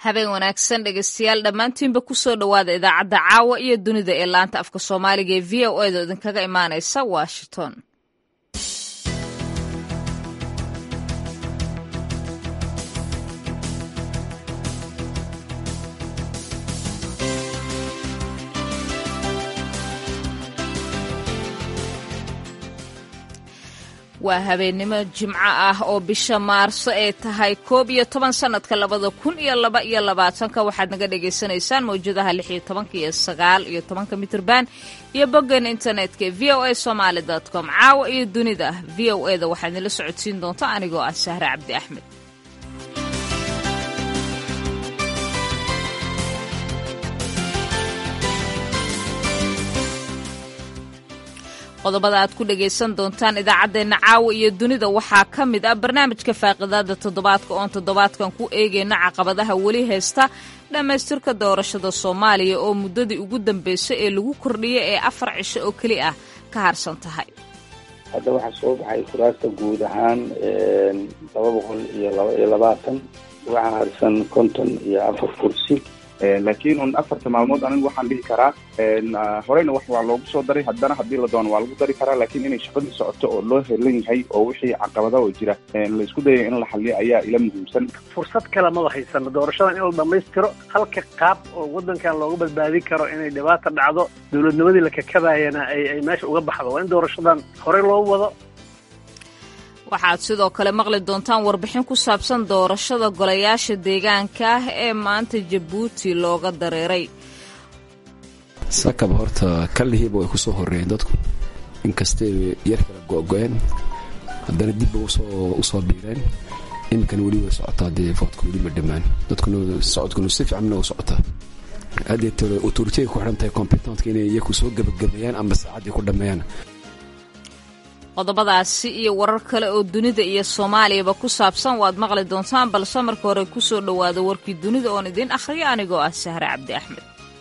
habeen wanaagsan dhegeystayaal dhammaantiinba kusoo dhowaada idaacadda caawa iyo dunida ee laanta afka soomaaliga ee v o edo idinkaga imaanaysa washington waa habeennimo jimco ah oo bisha maarso ee tahay koob iyo toban sannadka labada kun iyo laba iyo labaatanka waxaad naga dhagaysanaysaan mawjadaha lix iyo tobanka iyo sagaal iyo tobanka mitrban iyo boggeena internetka v o a somaali com caawa iyo dunida v o e da waxaad nila socodsiin doonta anigoo ah sahre cabdi axmed qodobada aad ku dhagaysan doontaan idaacaddeenna caawa iyo dunida waxaa ka mid ah barnaamijka faaqidaada toddobaadka oon toddobaadkan ku eegayna caqabadaha weli haysta dhammaystirka doorashada soomaaliya oo muddadii ugu dambeysay ee lagu kordhiyay ee afar cisho oo keli ah ka harsan tahay hadda waxaa soo baxay kuraasta guud ahaan laba boqol iyo laba iyo labaatan waxaa harsan konton iyo afar kursi laakiin un afarta maalmood anigu waxaan dhihi karaa horeyna wax waa loogu soo daray haddana haddii la doono waa lagu dari karaa laakiin inay shaqadii socoto oo loo helan yahay oo wixii caqabada oo jira laisku dayay in la xaliyo ayaa ila muhiimsan fursad kale maba haysano doorashadan in la dhammaystiro halka qaab oo waddankan looga badbaadin karo inay dhibaata dhacdo dowladnimadii la kakabayana ay meesha uga baxdo waa in doorashadan horey loo wado waxaad sidoo kale maqli doontaan warbixin ku saabsan doorashada golayaasha deegaanka ah ee maanta jabuuti looga dareeray sakab horta kallihiiba way ku soo horreeyeen dadku inkastay yar kala go'go'een haddana dibba u soo biireen iminkana weli way socotaa dee foodka weli ma dhammaan dadkuna socodkuna si fiicanna u socotaa haddeetole autoritiga ku xidhan tahay kombitantka inay iyaku soo gebagabeeyaan amba saacaddii ku dhammeeyaan qodobadaasi iyo warar kale oo dunida iyo soomaaliyaba ku saabsan waad maqli doontaan balse marka hore ku soo dhowaada warkii dunida oon idiin akhriyo anigoo ah sahre cabdi axmed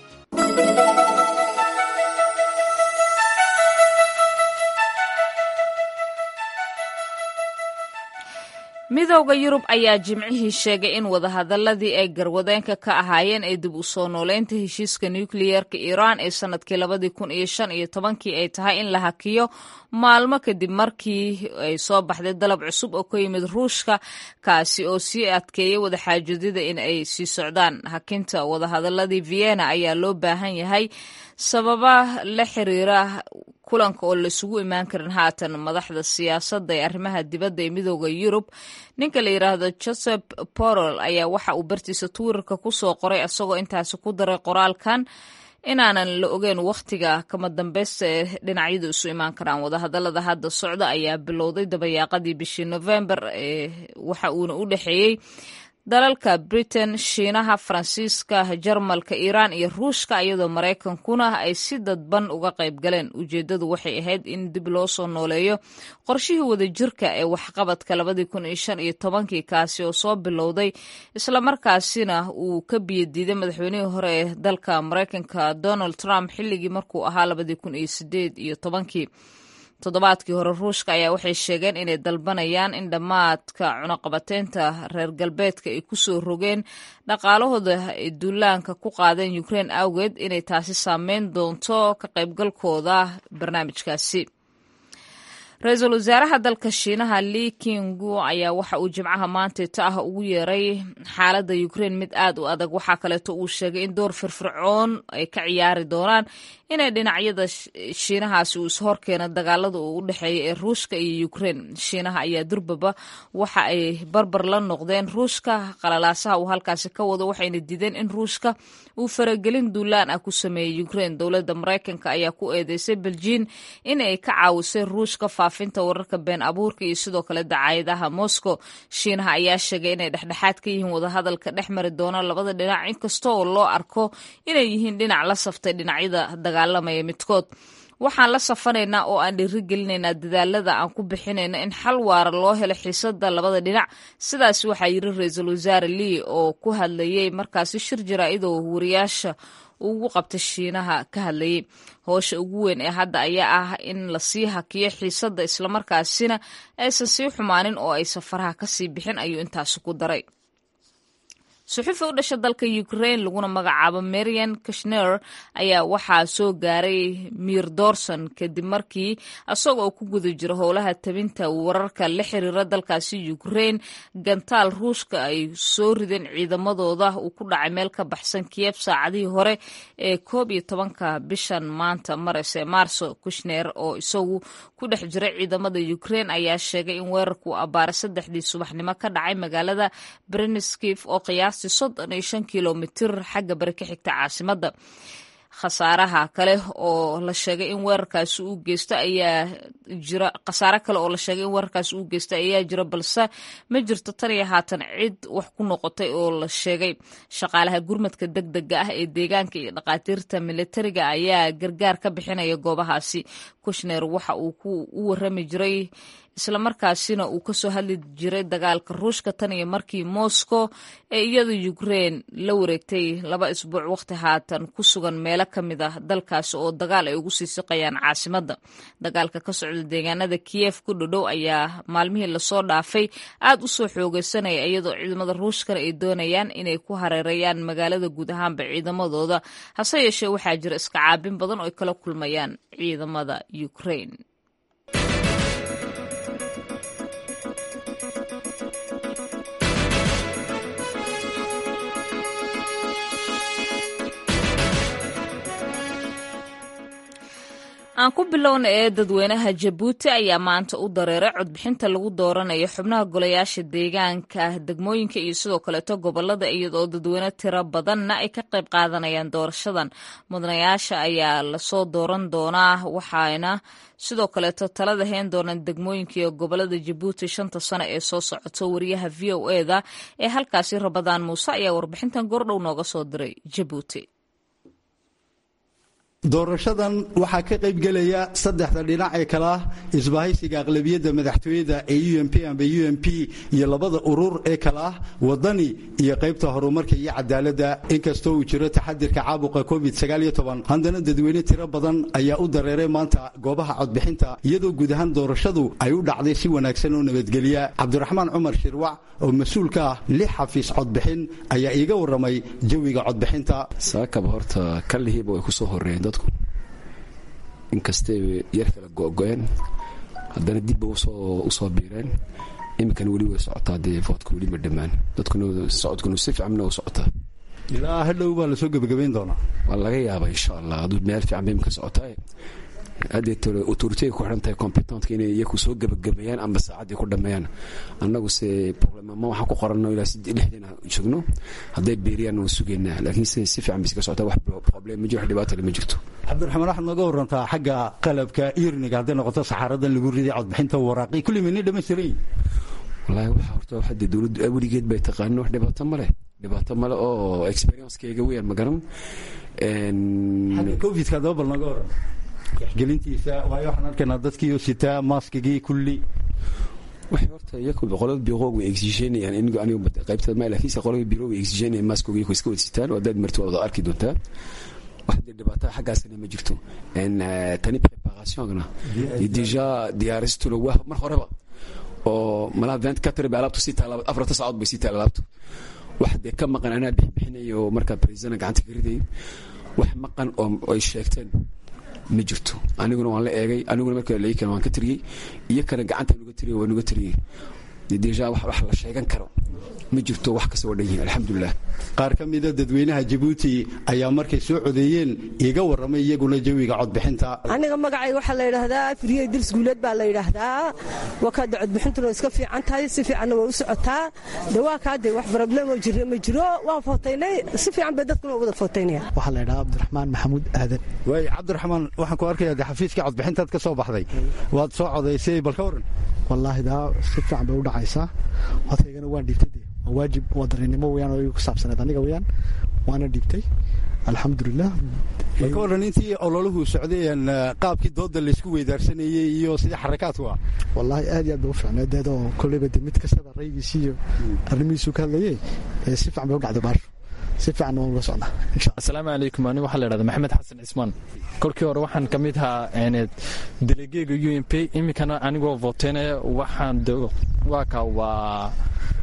midowda yurub ayaa jimcihii sheegay in wadahadaladii ay garwadeenka ka ahaayeen ee dib u soo nooleynta heshiiska nukliyeerka iiraan ee sannadkii labadii kun iyo shan iyo tobankii ay tahay in la hakiyo maalmo kadib markii ay soo baxday dalab cusub oo ka yimid ruushka kaasi oo sii adkeeyay wadaxaajoodida in ay sii socdaan hakinta wadahadaladii vienna ayaa loo baahan yahay sababa la xiriira kulanka oo laisugu imaan karin haatan madaxda siyaasadda ee arrimaha dibadda ee midooda yurub ninka la yidhaahdo joseph borrell ayaa waxa uu bartiisa twitterka ku soo qoray isagoo intaasi ku daray qoraalkan inaanan la ogeyn wakhtiga kama dambeysta ee dhinacyadu isu imaan karaan wadahadalada hadda socda ayaa bilowday dabayaaqadii bishii november ee waxa uuna u dhexeeyey dalalka britain shiinaha faransiiska jarmalka iiraan iyo ruushka iyadoo maraykankuna ay si dadban uga qayb galeen ujeeddadu waxay ahayd in dib loo soo nooleeyo qorshihii wadajirka ee waxqabadka labadii kun iyo shan iyo tobankii kaasi oo soo bilowday islamarkaasina uu ka biyadiiday madaxweynihii hore ee dalka maraykanka donald trump xilligii markuu ahaa labadii kun iyo sideed iyo tobankii toddobaadkii hore ruushka ayaa waxay sheegeen inay dalbanayaan in dhammaadka cunaqabateynta reer galbeedka ay ku soo rogeen dhaqaalahooda ay duulaanka ku qaadeen ukrein awgeed inay taasi saameyn doonto ka qaybgalkooda barnaamijkaasi ra-iisul wasaaraha dalka shiinaha li kingu ayaa waxa uu jimcaha maanteeta ah ugu yeeray xaaladda ukrein mid aad u adag waxaa kaleeto uu sheegay in door firfircoon ay ka ciyaari doonaan inay dhinacyada shiinahaasi uu ishorkeena dagaalada uu u dhexeeya ee ruushka iyo ukrein shiinaha ayaa durbaba waxa ay barbar la noqdeen ruushka qalalaasaha uu halkaasi ka wado waxayna diideen in ruushka uu faragelin duulaan ah ku sameeyey ukrein dowladda maraykanka ayaa ku eedeysay beljiin in ay ka caawisay ruushka faafinta wararka been abuurka iyo sidoo kale dacaayadaha moscow shiinaha ayaa sheegay inay dhexdhexaad ka yihiin wadahadalka dhex mari doona labada dhinac inkasta oo loo arko inay yihiin dhinac la saftay dhinacyada dagaalamaya midkood waxaan la safanaynaa oo aan dhiiri gelinaynaa dadaalada aan ku bixinayno in xal waara loo helo xiisada labada dhinac sidaas waxaa yiri ra-iisul wasaare lii oo ku hadlayay markaasi shir jaraa'idoo wariyaasha ugu qabtay shiinaha ka hadlayay hoosha ugu weyn ee hadda ayaa ah in lasii hakiyo xiisadda islamarkaasina aysan sii xumaanin oo ay safaraha kasii bixin ayuu intaasi ku daray suxufi u dhasha dalka ukrain laguna magacaabo marian kashner ayaa waxaa soo gaaray miir dorson kadib markii isaga oo ku guda jiro howlaha tabinta wararka la xiriira dalkaasi ukrain gantaal ruushka ay soo rideen ciidamadooda uu ku dhacay meel ka baxsan kiyeb saacadihii hore ee koob iyo tobanka bishan maanta marese maarso kushner oo isagu ku dhex jira ciidamada ukrain ayaa sheegay in weerarku abbaaray saddexdii subaxnimo ka dhacay magaalada breniskiv oo qiyaastii soddon iyo shan kilomitir xagga bari ka xigta caasimadda khasaaraha kale oo la sheegay in weerarkaasi uu geysto ayaa jira khasaare kale oo la sheegay in weerarkaasi uu geysta ayaa jira balse ma jirto tan iyo haatan cid wax ku noqotay oo la sheegay shaqaalaha gurmadka deg dega ah ee deegaanka iyo dhakhaatiirta militariga ayaa gargaar ka bixinaya goobahaasi kushner waxa uu u warami jiray islamarkaasina uu kasoo hadli jiray dagaalka ruushka tan iyo markii moscow ee iyada ukrain la wareegtay laba isbuuc waqti haatan ku sugan meelo ka mid ah dalkaasi oo dagaal ay ugu sii siqayaan caasimadda dagaalka ka socda deegaanada kiyef ku dhodhow ayaa maalmihii lasoo dhaafay aad u soo xoogeysanaya iyadoo ciidamada ruushkana ay doonayaan inay ku hareereeyaan magaalada guud ahaanba ciidamadooda hase yeeshee waxaa jira iska caabin badan oo ay kala kulmayaan ciidamada ukrain aan ku bilowna ee dadweynaha jabuuti ayaa maanta u dareeray codbixinta lagu dooranayo xubnaha golayaasha deegaanka degmooyinka iyo sidoo kaleeto gobolada iyadoo dadweyne tiro badanna ay ka qayb qaadanayaan doorashadan mudanayaasha ayaa lasoo dooran doonaa waxaana sidoo kaleeto talada hayn doonaan degmooyinka iyo gobolada jabuuti shanta sano ee soo socoto wariyaha v o eda ee halkaasi rabadaan muuse ayaa warbixintan goordhow nooga soo diray jabuuti doorashadan waxaa ka qaybgelaya saddexda dhinac ee kale ah isbahaysiga aqlabiyadda madaxtooyada ee u m p amba u m p iyo labada urur ee kale ah wadani iyo qaybta horumarka iyo cadaaladda inkastoo uu jiro taxadirka caabuqa covid haddana dadweyne tiro badan ayaa u dareeray maanta goobaha codbixinta iyadoo guud ahaan doorashadu ay u dhacday si wanaagsan oo nabadgelya cabdiraxmaan cumar shirwac oo mas-uul ka ah lix xafiis codbixin ayaa iiga warramay jawiga codbixinta saakaba horta kallihiiba way kusoo horeeyeen dadku inkastay yar kala go-go-een haddana dibba usoo biireen iminkana weli way socotaa dee foodka weli ma dhammaan dadkuna socodkuna si fiicanna u socotaa ilaa hadhow baa lasoo gebagabayn doonaa waa laga yaaba insha allah aduu meel fiican ba imika socotaa hadeet autoritiga ku xidhan tahay competentka inay iyaku soo gebagabeeyaan amba saacaddii ku dhameeyaan annagu se problemama waxaan ku qoranno ilaa lixdiina joogno hadday beeriyaan waan sugaynaa laakiin si si fiican bisi ka socotaa wax problem ma jiro wax dhibaatale ma jirto cabdiraxmaan waxaad nooga warantaa xagga qalabka irniga hadday noqoto saxaaradan lagu riday codbixinta waraaqi kulli mayna dhamaystiran yihin wallaahi waxa horta waxa dee dowladdu weligeed bay taqaanin wax dhibaato ma leh dhibaato male oo experiencekeega weeyaan ma garan xagga covidka haddaba bal nooga waran gelintiisa waayo waxaan arkaynaa dadkiioo sitaa maaskigii kulli waxay horta iyaku qolada biroog way exigenayaan inigu anigu qaybta ma laakiinse qolada biro way exigenayaan maaskooga iyaku iska wada sitaan oo haddaad marti waa wada arki doontaa wax dee dhibaataa xaggaasna ma jirto tani preparationna deja diyaaristuna waa mar horeba oo malaa vent quatre bay alaabtu sii taala afarta saacood bay sii taala alaabtu wax dee ka maqan anaa bixbixinayo oo markaa presidana gacanta ka riday wax maqan oo ay sheegteen ma jirto aniguna waan la eegay aniguna marka lai kale waan ka tiriyey iyo kale gacantaan uga tiriy waan uga tiriyey deja wax la sheegan karo ma jirto wax kasta waa dhan yihin alxamdulilah qaar ka mida dadweynaha jabuuti ayaa markay soo codeeyeen iiga warramay iyaguna jawiga codbixinta aniga magacayga waxaa la yidhaahdaa firiyey dirs guuleed baa la yidhaahdaa wakaada codbixintuna iska fiican tahay si fiicanna way u socotaa dawaakaade wax problemoo jira ma jiro waan footaynay si fiican bay dadkuna wada footaynaya waxaa la yidhahaa cabdiraxmaan maxamuud aadan waay cabdiraxmaan waxaan ku arkayaa de xafiiskii codbixintaad ka soo baxday waad soo codaysay bal ka waran wallaahi daa si fiican bay u dhacaysaa codkaygana waan dhiibtay de waa waajib waa dareenimo weyaan oo igu ku saabsaneed aniga weyaan waana dhiibtay alxamdulilah bal ka waran intii ololuhu socdayeen qaabkii dooda laysku weydaarsanayey iyo sidii xarakaadku ah wallaahi aad iyo aad bay u fiicneed deed oo kolleyba de mid kastaba raygiisi iyo arrimihiisu ka hadlayey si fiican bay u dhacday baasho si fiican waan uga socnaa asalaamu calaykum aniga waxaa la yidhahda maxamed xasan cismaan kolkii hore waxaan ka mid ahaa delegeega u m p iminkana anigoo voteynaya waxaan waa ka waa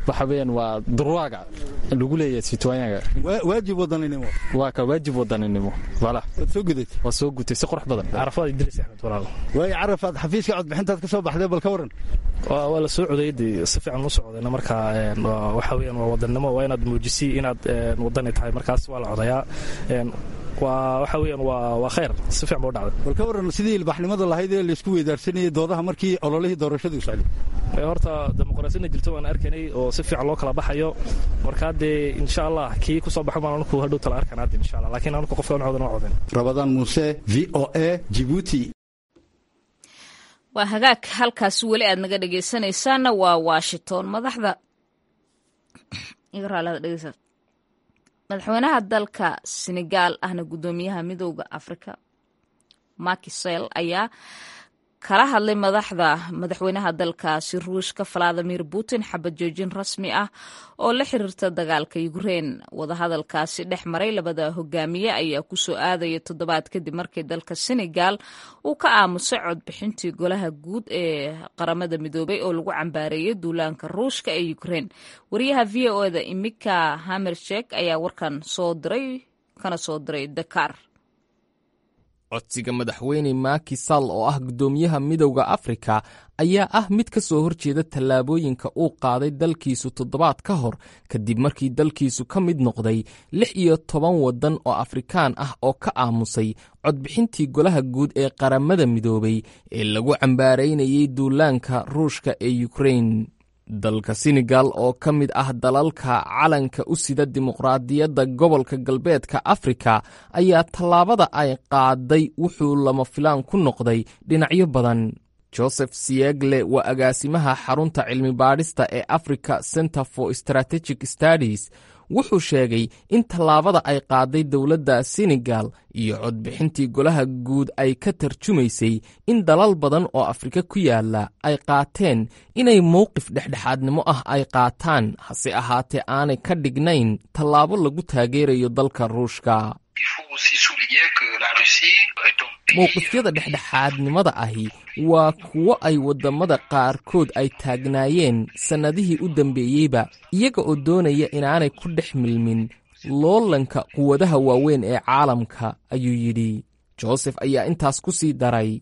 waxa weeyaan waa durwaaga lagu leeyahay sitwaanyaga waajib wadaninimo waa ka waajib wadaninimo wala waad soo gudatay waa soo gutay si qurux badan carafaad idris axmed walaal waayo carafaad xafiiska codbixintaad ka soo baxdee bal ka waran waa la soo codayday si fiican u socdayna marka waxa weeyaan waa wadannimo waa inaad muujisay inaad wadani tahay markaas waa la codayaa waa waxa weeyaan waa waa khayr si fiican buu dhacday bal ka waran sidii ilbaxnimada lahayd ee laysku weydaarsanayay doodaha markii ololihii doorashadu socday horta dimuqraasiyadna jirto waan arkanay oo si fiican loo kala baxayo marka haddee insha allah kii ku soo baxo maan anku hadhow tala arkan hadde insha allah laakiin anku qofka aan codan waa codan rabadaan muuse v o a jibuuti waa hagaag halkaasi weli aad naga dhegaysanaysaanna waa washington madaxda madaxweynaha dalka senegaal ahna guddoomiyaha midooda afrika makisel ayaa kala hadlay madaxda madaxweynaha dalkaasi ruushka valadimir putin xabad joojin rasmi ah oo la xiriirta dagaalka ukrein wadahadalkaasi dhex maray labada hogaamiye ayaa kusoo aadaya toddobaad kadib markii dalka senegal uu ka aamusay codbixintii golaha guud ee qaramada midoobay oo lagu cambaareeyay duulaanka ruushka ee ukrein wariyaha v o eda imika hamershek ayaa warkan soo diray kana soo diray dakar codsiga madaxweyne Macky Sall oo ah guddoomiyaha midowda Afrika ayaa ah mid ka soo horjeeda tallaabooyinka uu qaaday dalkiisu toddobaad ka hor kadib markii dalkiisu ka mid noqday lix iyo toban waddan oo Afrikaan ah oo ka aamusay codbixintii golaha guud ee qaramada midoobay ee lagu cambaaraynayay duulaanka ruushka ee Ukraine dalka senegal oo ka mid ah dalalka calanka u sida dimuqraadiyadda gobolka galbeedka afrika ayaa tallaabada ay qaaday wuxuu lama filaan ku noqday dhinacyo badan joseph siegle waa agaasimaha xarunta cilmi baadhista ee africa center for strategic studies wuxuu sheegay in tallaabada ay qaaday dowladda senegal iyo codbixintii golaha guud ay ka tarjumaysay in dalal badan oo afrika ku yaala ay qaateen inay mowqif dhexdhexaadnimo ah ay qaataan hase ahaatee aanay ka dhignayn tallaabo lagu taageerayo dalka ruushka mowqifyada dhexdhexaadnimada ahi waa kuwo ay waddamada qaarkood ay taagnaayeen sannadihii u dambeeyeyba iyaga oo doonaya inaanay ku dhex milmin loolanka quwadaha waaweyn ee caalamka ayuu yidhi josef ayaa intaas ku sii daray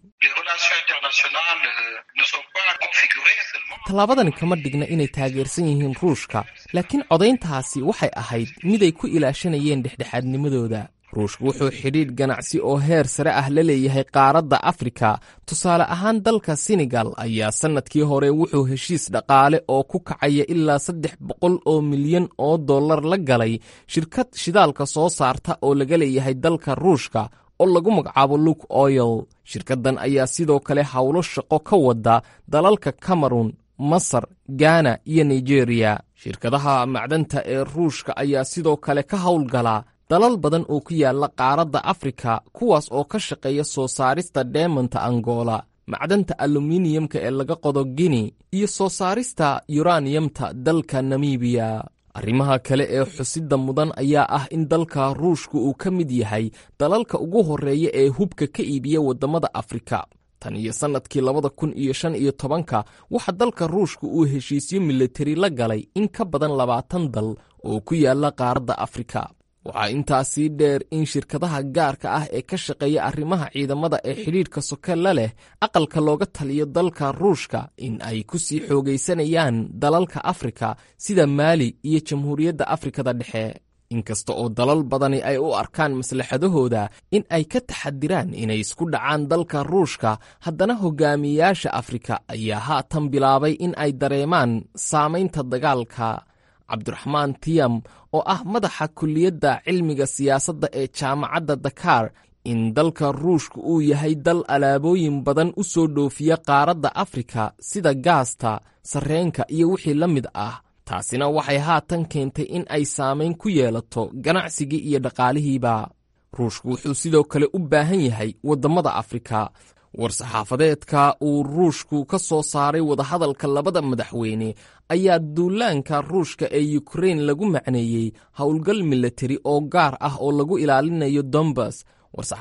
tallaabadani kama dhigna inay taageersan yihiin ruushka laakiin codayntaasi waxay ahayd miday ku ilaashanayeen dhexdhexaadnimadooda ruushku wuxuu xidhiidh ganacsi oo heer sare ah la leeyahay qaaradda afrika tusaale ahaan dalka senegal ayaa sannadkii hore wuxuu heshiis dhaqaale oo ku kacaya ilaa saddex boqol oo milyan oo dollar la galay shirkad shidaalka soo saarta oo laga leeyahay dalka ruushka oo lagu magacaabo luke oil shirkaddan ayaa sidoo kale howlo shaqo ka wada dalalka cameron masar gana iyo nigeriya shirkadaha macdanta ee ruushka ayaa sidoo kale ka howlgala dalal badan oo ku yaala qaaradda afrika kuwaas oo ka shaqeeya soo saarista dheemanta angola macdanta aluminiyamka ee laga qodo guinea iyo soo saarista yuraniyamta dalka namibiya arrimaha kale ee xusidda mudan ayaa ah in dalka ruushka uu ka mid yahay dalalka ugu horreeya ee hubka ka iibiya waddamada afrika tan iyo sannadkii labada kun iyo shan iyo tobanka waxa dalka ruushka uu heshiisyo militari la galay in ka badan labaatan dal oo ku yaala qaaradda afrika waxaa intaasii dheer in shirkadaha gaarka ah ee ka shaqeeya arrimaha ciidamada ee xidhiidhka soke la leh aqalka looga taliyo dalka ruushka in ay ku sii xoogaysanayaan dalalka afrika sida maali iyo jamhuuriyadda afrikada dhexe inkasta oo dalal badani ay u arkaan maslaxadahooda in ay ka taxadiraan inay isku dhacaan dalka ruushka haddana hogaamiyayaasha afrika ayaa haatan bilaabay in ay dareemaan saamaynta dagaalka cabdiraxmaan tiyam oo ah madaxa kulliyadda cilmiga siyaasadda ee jaamacadda dakar in dalka ruushka uu yahay dal alaabooyin badan u soo dhoofiya qaaradda afrika sida gaasta sarreenka iyo wixii la mid ah taasina waxay haatan keentay in ay saamayn ku yeelato ganacsigii iyo dhaqaalihiiba ruushku wuxuu sidoo kale u baahan yahay waddamada afrika war-saxaafadeedka uu ruushku ka soo saaray wadahadalka labada madaxweyne ayaa duulaanka ruushka ee yukrain lagu macneeyey howlgal milatari oo gaar ah oo lagu ilaalinayo dombas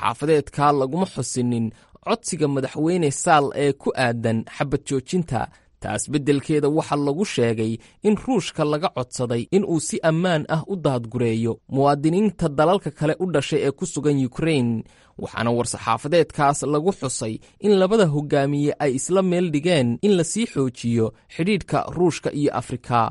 war-saxaafadeedka laguma xusinin codsiga madaxweyne saal ee ku aadan xabad joojinta taas beddelkeeda waxaa lagu sheegay in ruushka laga codsaday in uu si ammaan ah u daadgureeyo muwaadiniinta dalalka kale u dhashay ee ku sugan yukrain waxaana war-saxaafadeedkaas lagu xusay in labada hogaamiye ay isla meel dhigeen in lasii xoojiyo xidhiidhka ruushka iyo afrika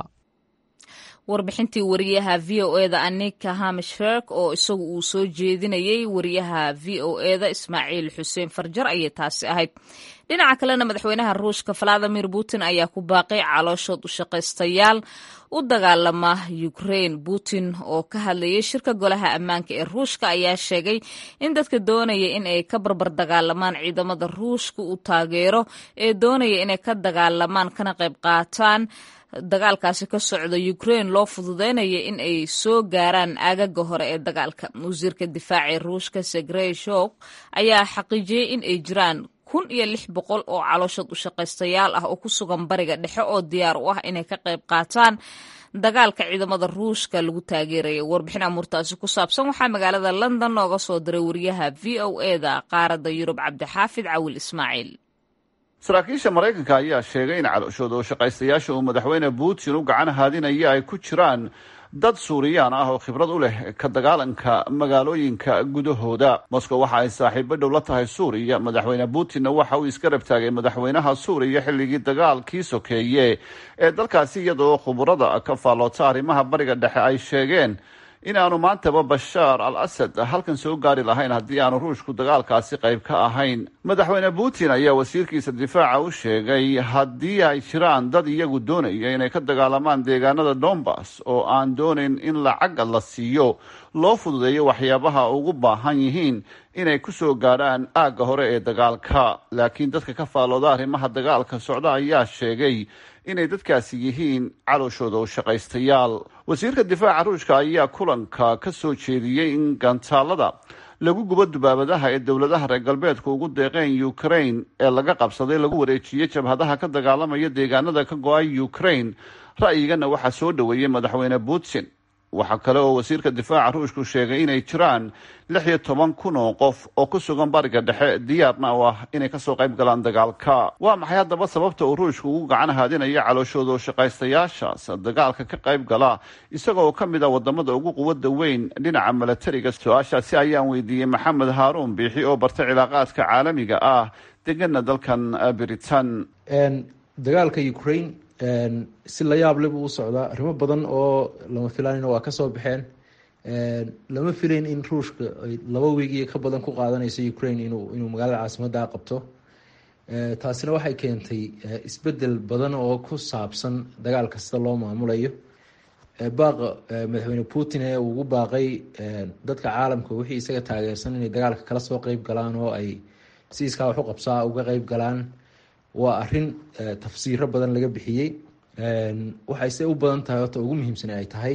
warbixintii wariyaha v o eda anika hamishferg oo isagu uu soo jeedinayey wariyaha v o eda ismaaciil xuseen farjar ayay taasi ahayd dhinaca kalena madaxweynaha ruushka valadimir putin ayaa ku baaqay calooshood u shaqaystayaal u dagaalama ukrain putin oo ka hadlayay shirka golaha ammaanka ee ruushka ayaa sheegay in dadka doonaya in ay ka barbar dagaalamaan ciidamada ruushka uu taageero ee doonaya inay ka dagaalamaan kana qayb qaataan dagaalkaasi ka socda ukrain loo fududeynaya in ay soo gaaraan aagaga hore ee dagaalka wasiirka difaaca ee ruushka segrey shok ayaa xaqiijiyey in ay jiraan kun iyo lix boqol oo calooshood u shaqaystayaal ah oo ku sugan bariga dhexe oo diyaar u ah inay ka qayb qaataan dagaalka ciidamada ruushka lagu taageeraya warbixin amuurtaasi ku saabsan waxaa magaalada london nooga soo diray wariyaha v o eda qaaradda yurub cabdixaafid cawil ismaaciil saraakiisha maraykanka ayaa sheegay in calooshooda oo shaqaystayaasha uu madaxweyne putin u gacan haadinaya ay ku jiraan dad suuriyaan ah oo khibrad u leh ka dagaalanka magaalooyinka gudahooda moscow waxa ay saaxiibo dhow la tahay suuriya madaxweyne putinna waxa uu iska rabtaagay madaxweynaha suuriya xilligii dagaalkii sokeeye ee dalkaasi iyadoo khuburada ka faalloota arrimaha bariga dhexe ay sheegeen in aanu maantaba bashaar al asad halkan soo gaari lahayn haddii aanu ruushku dagaalkaasi qayb ka ahayn madaxweyne putin ayaa wasiirkiisa difaaca u sheegay haddii ay jiraan dad iyagu doonaya inay ka dagaalamaan deegaanada donbass oo aan doonayn in lacagga la siiyo loo fududeeyo waxyaabaha ugu baahan yihiin inay ku soo gaadhaan aagga hore ee dagaalka laakiin dadka ka faallooda arrimaha dagaalka socda ayaa sheegay inay dadkaasi yihiin calooshooda oo shaqaystayaal wasiirka difaaca ruushka ayaa kulanka ka soo jeediyey in gantaalada lagu gubo dubaabadaha ee dowladaha reer galbeedku ugu deeqeen ukrain ee laga qabsaday lagu wareejiyey jabhadaha ka dagaalamaya deegaanada ka go-ay ukrain ra'yigana waxaa soo dhoweeyey madaxweyne putin waxaa kale oo wasiirka difaaca ruushku sheegay inay jiraan lix iyo toban kun oo qof oo ku sugan bariga dhexe diyaarna u ah inay kasoo qayb galaan dagaalka waa maxay haddaba sababta uu ruushku ugu gacan haadinayo calooshooda oo shaqaystayaashaas dagaalka ka qayb gala isagoo ka mid ah wadamada ugu quwada weyn dhinaca milatariga su-aashaasi ayaan weydiiyey maxamed haaruun biixi oo bartay cilaaqaadka caalamiga ah degana dalkan britain dagaalka ukraine si la yaab leh buu u socdaa arrimo badan oo lama filaanina waa kasoo baxeen lama filayn in ruushka ay laba wiig iyo ka badan ku qaadanayso ukraine inuu inuu magaalada caasimadda qabto taasina waxay keentay isbedel badan oo ku saabsan dagaal kasta loo maamulayo baaqa madaxweyne putin ee ugu baaqay dadka caalamka wixii isaga taageersan inay dagaalka kala soo qeyb galaan oo ay si iskaa wax u qabsaa uga qeyb galaan waa arin tafsiiro badan laga bixiyey waxayse u badan tahay horta ugu muhiimsan ay tahay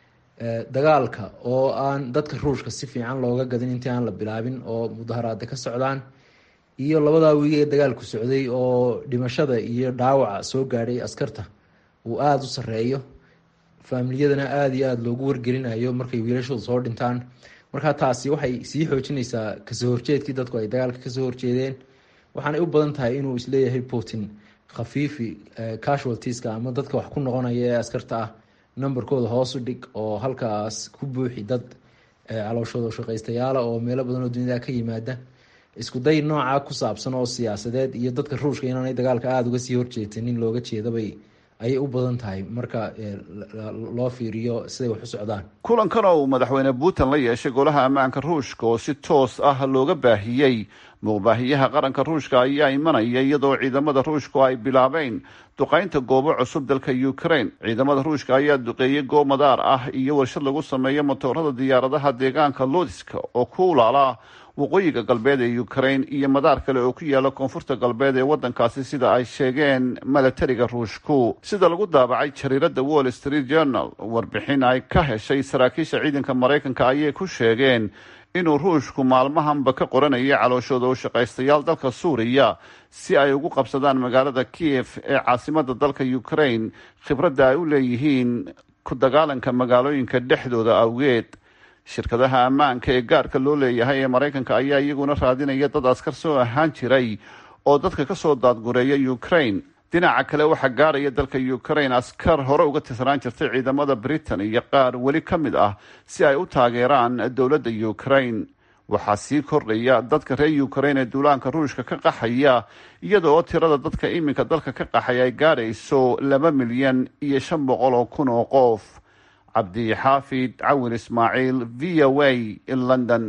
dagaalka oo aan dadka ruushka si fiican looga gadin intii aan la bilaabin oo mudaharaada ka socdaan iyo labadaa wiig ee dagaalku socday oo dhimashada iyo dhaawaca soo gaadhay askarta uu aada u sareeyo faamiliyadana aada iyo aada loogu wargelinayo markay wiilashooda soo dhintaan markaa taasi waxay sii xoojinaysaa kasoo horjeedkii dadku ay dagaalka kasoo horjeedeen waxaanay u badan tahay inuu isleeyahay putin khafiifi casualtieska ama dadka wax ku noqonaya ee askarta ah numberkooda hoos u dhig oo halkaas ku buuxi dad calooshooda shaqaystayaala oo meelo badan oo dunida ka yimaada isku day noocaa ku saabsan oo siyaasadeed iyo dadka ruushka inaanay dagaalka aada uga sii horjeetanin looga jeedabay ayay u badan tahay marka loo fiiriyo siday wax u socdaan kulankan oo uu madaxweyne putin la yeeshay golaha ammaanka ruushka oo si toos ah looga baahiyey muuqbaahiyaha qaranka ruushka ayaa imanaya iyadoo ciidamada ruushku ay bilaabeen duqeynta goobo cusub dalka ukraine ciidamada ruushka ayaa duqeeyey goob madaar ah iyo warshad lagu sameeyo matoorada diyaaradaha deegaanka lodiska oo ku ulaala waqooyiga galbeed ee ukraine iyo madaar kale oo ku yaala koonfurta galbeed ee waddankaasi sida ay sheegeen milatariga ruushku sida lagu daabacay jariirada wall street journal warbixin ay ka heshay saraakiisha ciidanka maraykanka ayay ku sheegeen inuu ruushku maalmahanba ka qoranayay calooshooda u shaqaystayaal dalka suuriya si ay ugu qabsadaan magaalada kiev ee caasimada dalka ukraine khibradda ay u leeyihiin ku dagaalanka magaalooyinka dhexdooda awgeed shirkadaha ammaanka ee gaarka loo leeyahay ee maraykanka ayaa iyaguna raadinaya dad askar soo ahaan jiray oo dadka kasoo daadgureeya ukraine dhinaca kale waxaa gaaraya dalka ukraine askar hore uga tirsanaan jirtay ciidamada britain iyo qaar weli ka mid ah si ay u taageeraan dowladda ukraine waxaa sii kordhaya dadka reer ukraine ee duulaanka ruushka ka qaxaya iyadoo tirada dadka iminka dalka ka qaxaya ay gaadhayso laba milyan iyo shan boqol oo kun oo qof cabdixaafid cawin ismaaciil v o a london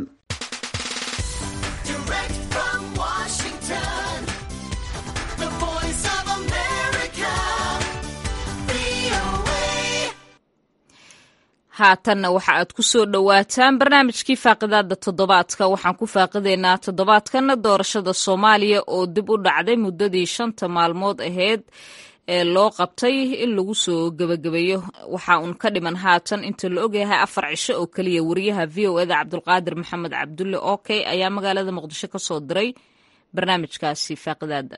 haatanna waxa aad ku soo dhowaataan barnaamijkii faaqidaada toddobaadka waxaan ku faaqidaynaa toddobaadkanna doorashada soomaaliya oo dib u dhacday muddadii shanta maalmood aheyd ee loo qabtay in lagu soo gebagabeeyo waxa uun ka dhiman haatan inta la ogyahay afar cisho oo keliya wariyaha v o eda cabdulqaadir maxamed cabdulle okey ayaa magaalada muqdisho ka soo diray barnaamijkaasi faaqidaada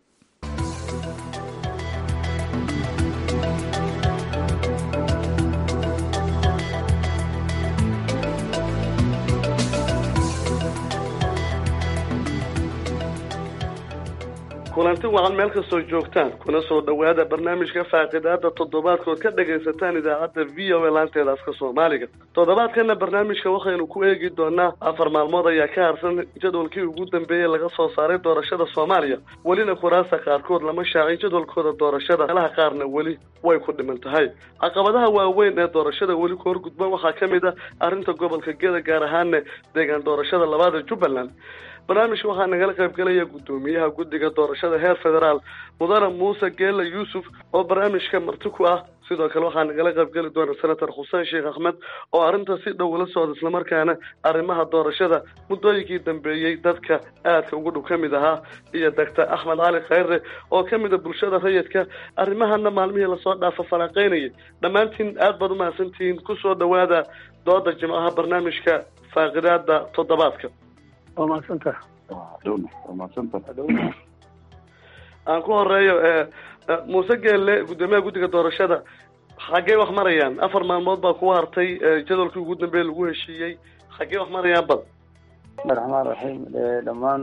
kulanti wacan meel kastoo joogtaan kuna soo dhowaada barnaamijka faaqidaada toddobaadkood ka dhagaysataan idaacadda v o a laanteeda afka soomaaliga toddobaadkana barnaamijka waxaynu ku eegi doonaa afar maalmood ayaa ka harsan jadwalkii ugu dambeeyey laga soo saaray doorashada soomaaliya welina kuraasta qaarkood lama shaacin jadwalkooda doorashada meelaha qaarna weli way ku dhiman tahay caqabadaha waaweyn ee doorashada weli ku horgudba waxaa ka mid ah arrinta gobolka geda gaar ahaana deegaan doorashada labaada jubbaland barnaamijka waxaa nagala qayb galaya guddoomiyaha guddiga doorashada heer federaal mudane muuse geela yuusuf oo barnaamijka marti ku ah sidoo kale waxaa nagala qayb geli doona senator xuseen sheekh axmed oo arrinta si dhow ula socda islamarkaana arrimaha doorashada muddooyinkii dambeeyey dadka aadka ugu dhow ka mid ahaa iyo doctor axmed cali khayre oo ka mid a bulshada rayidka arrimahana maalmihii lasoo dhaafa falaaqeynayay dhammaantiin aad baad umahadsantihiin kusoo dhowaada dooda jimcaha barnaamijka faaqidaada toddobaadka waa mahadsanta aan ku horeeyo muuse geelle guddoomiyaha guddiga doorashada xaggee wax marayaan afar maalmood baa kugu hartay jadwalkii ugu dambeeye lagu heshiiyey xaggee wax marayaan bad bismi raxmaan raxiim dhammaan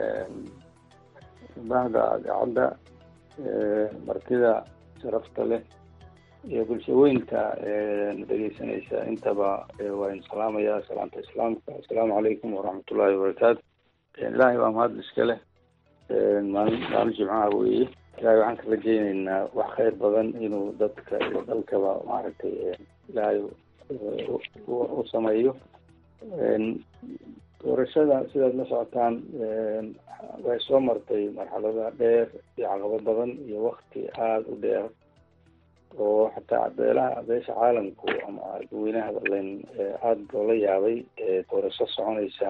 bahda idaacadda martida sharafta leh iyo bulshaweynta dhegeysanaysa intaba waan salaamayaa salaamta islaamka assalaamu calaykum waraxmatullaahi wabarakaatu ilaahay baa mahad iska leh maalin maalin jimcaha weeye ilaahay waxaan ka rajeyneynaa wax khayr badan inuu dadka iyo dalkaba maaragtay ilaahay u sameeyo doorashada sidaad la socotaan way soo martay marxalada dheer iyo caqabo badan iyo wakti aada u dheer oo xataa beelaha beesha caalamku ama dadweynaha badlen aada loola yaabay doorasho soconaysa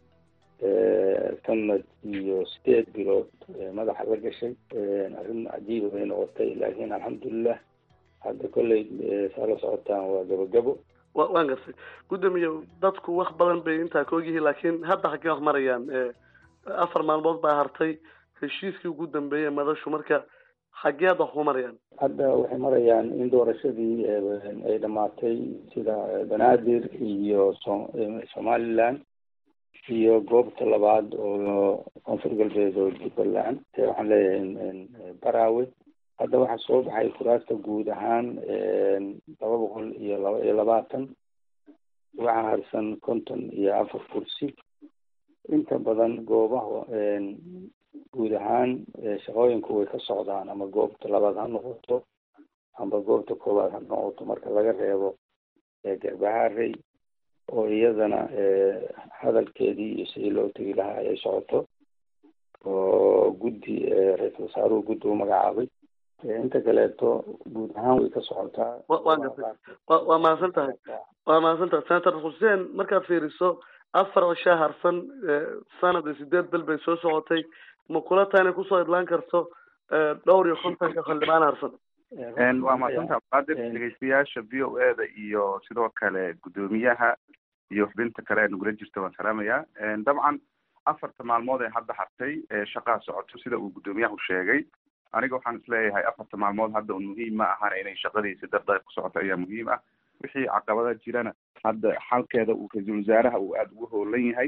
sanad iyo sideed bilood madaxa la gashay arrin cajiiba bay noqotay laakiin alxamdulilah hadda kolley saa la socotaan waa gabogabo wa waan gartay guddoomiye dadku wax badan bay intaa ka ogyihiin laakiin hadda xaggee wax marayaan afar maalmood baa hartay heshiiskii ugu dambeeyey madashu marka xageed wax ku marayaan hadda waxay marayaan in doorashadii ay dhamaatay sida banaadir iyo so- somaliland iyo goobta labaad oo koonfur galbeed oo jubbaland waxaan leeyahay barawe hadda waxaa soo baxay kuraasta guud ahaan laba boqol iyo laba iyo labaatan waxaa harsan konton iyo afar kursi inta badan goobaha guud ahaan shaqooyinku way ka socdaan ama goobta labaad ha noqoto amba goobta koowaad ha noqoto marka laga reebo garbaharey oo iyadana hadalkeedii iyo sidii loo tegi lahaa ay socoto oo guddi ra-iisul wasaaruhu guddi u magacaabay inta kaleeto guud ahaan way ka socotaa wa gartay wa waa mahadsan tahay waa mahadsan tahay senator xuseen markaad fiiriso afar cishaa harsan sanad iyo sideed bel bay soo socotay ma kula tahay inay kusoo idlaan karto dhowr iyo kontonka xildhibaan harsan waa mahadsanta abqaadir dhegeystayaasha v o e da iyo sidoo kale guddoomiyaha iyo xubinta kale ee nagula jirta waan salaamayaa dabcan afarta maalmood ee hadda hartay shaqaa socoto sida uu guddoomiyahu sheegay aniga waxaan isleeyahay afarta maalmood hadda un muhiim ma ahana inay shaqadiisi dardar ku socoto ayaa muhiim ah wixii caqabada jirana hadda xalkeeda uu ra-iisul wasaaraha uu aada ugu hoolan yahay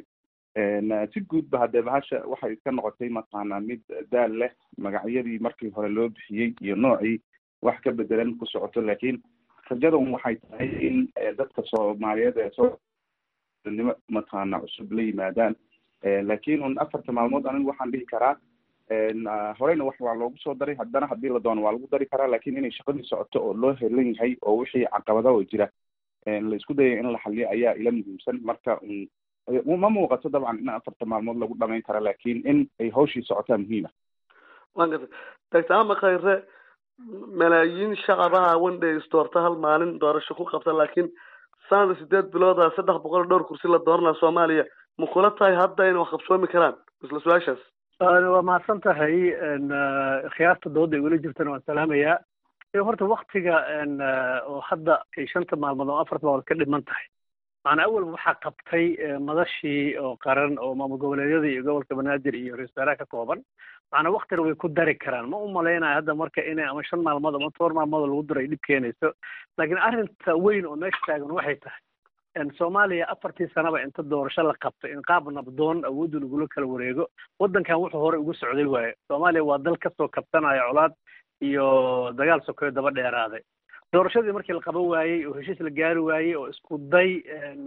si guudba haddee bahasha waxay iska noqotay mataqaanaa mid daal leh magacyadii markii hore loo bixiyey iyo noocii wax ka bedelan ku socoto laakiin rajadan waxay tahay in dadka soomaaliyeed ee soonimo mataqaana cusub la yimaadaan laakiin un afarta maalmood anigu waxaan dhihi karaa horeyna wax waa loogu soo daray haddana haddii la doono waa lagu dari karaa laakiin inay shaqadii socoto oo loo helan yahay oo wixii caqabada oo jira la isku dayay in la xaliyo ayaa ila muhiimsan marka ma muuqato dabcan in afarta maalmood lagu dhamayn kara laakiin in ay hawshii socotaa muhiima waan gartay doctor ama khayre malaayiin shacabaha wandhays doorta hal maalin doorasho ku qabta laakiin sanada sideed bilooda saddex boqol dhowr kursi la dooranaa soomaaliya ma kula tahay hadda inay wax qabsoomi karaan isla su-aashaas waa mahadsan tahay khiyaarta dooda ay weli jirtana waan salaamayaa horta waktiga oo hadda ay shanta maalmood oo afarta maalmood ka dhiman tahay macnaa awalba waxaa qabtay madashii oo qaran oo maamul goboleedyada iyo gobolka banaadir iyo ra-isul wasaaraha ka kooban macnaa waktina way ku dari karaan ma u malaynayo hadda marka inay ama shan maalmood ama toban maalmood lagu daro ay dhib keenayso laakiin arrinta weyn oo meesha taagan waxay tahay soomaaliya afartii sanaba inta doorasho la qabto in qaab nabdoon awoodda lagula kala wareego waddankan wuxuu hore ugu socday waaye soomaaliya waa dal kasoo kabsanaya colaad iyo dagaal sokeyo daba dheeraaday doorashadii markii la qaban waayey oo heshiis la gaari waayey oo isku day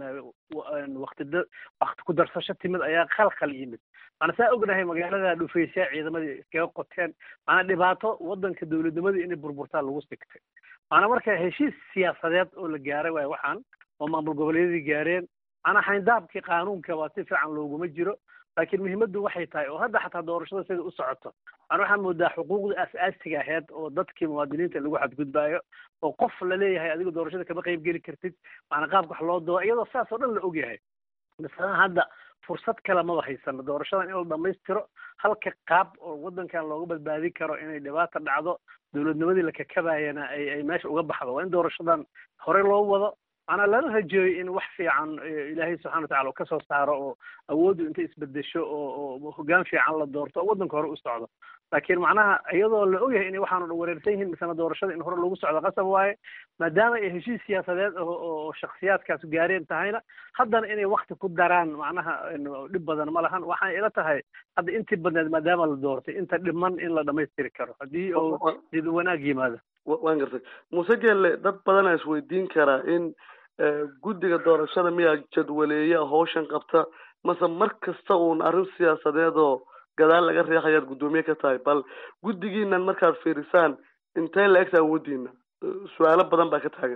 wakti wakti ku darsasho timid ayaa khalkhal yimid maana saa ognahay magaalada dhufaysaa ciidamadii iskaga qoteen maanaa dhibaato waddanka dowladnimadii inay burburtaa lagu sigtay maanaa marka heshiis siyaasadeed oo la gaaray waayo waxaan oo maamul goboleedyadii gaareen maanaa xayndaabkii qaanuunka waa si fiican looguma jiro laakiin muhiimaddu waxay tahay oo hadda xataa doorashada sida u socoto maana waxaa moodaa xuquuqda aas-aasiga aheyd oo dadkii muwaadiniinta lagu xadgudbaayo oo qof la leeyahay adiga doorashada kama qayb geli kartid maana qaabka wax loo doo iyadoo saas oo dhan la ogyahay masalan hadda fursad kale maba haysano doorashadan in la dhamaystiro halka qaab oo waddankan looga badbaadin karo inay dhibaata dhacdo dowladnimadii la kakabayana ay ay meesha uga baxdo waa in doorashadan horey loo wado maanaa lala rajeeyo in wax fiican ilaahay subxana watacala uu kasoo saaro oo awooddu intay isbedesho oo oo hoggaan fiican la doorto oo waddanka hore u socdo laakiin macnaha iyadoo la ogyahay inay waxaanu dhan wareersan yihiin misana doorashada in hore lagu socdo qasab waaye maadaama ay heshiis siyaasadeed oo shaksiyaadkaas gaareen tahayna haddana inay wakti ku daraan macnaha dhib badan ma lahan waxaan ila tahay hadda intii badneed maadaama la doortay inta dhiman in la dhamaystiri karo haddii oo did wanaag yimaado waan gartay muuse geelle dad badanaa isweydiin karaa in guddiga doorashada miyaa jadwaleeya hawshan qabta mase mar kasta uun arrin siyaasadeed oo gadaal laga reexayaad guddoomiye ka tahay bal guddigiinan markaad fiirisaan intee la egta awoodiina su-aalo badan baa ka taagan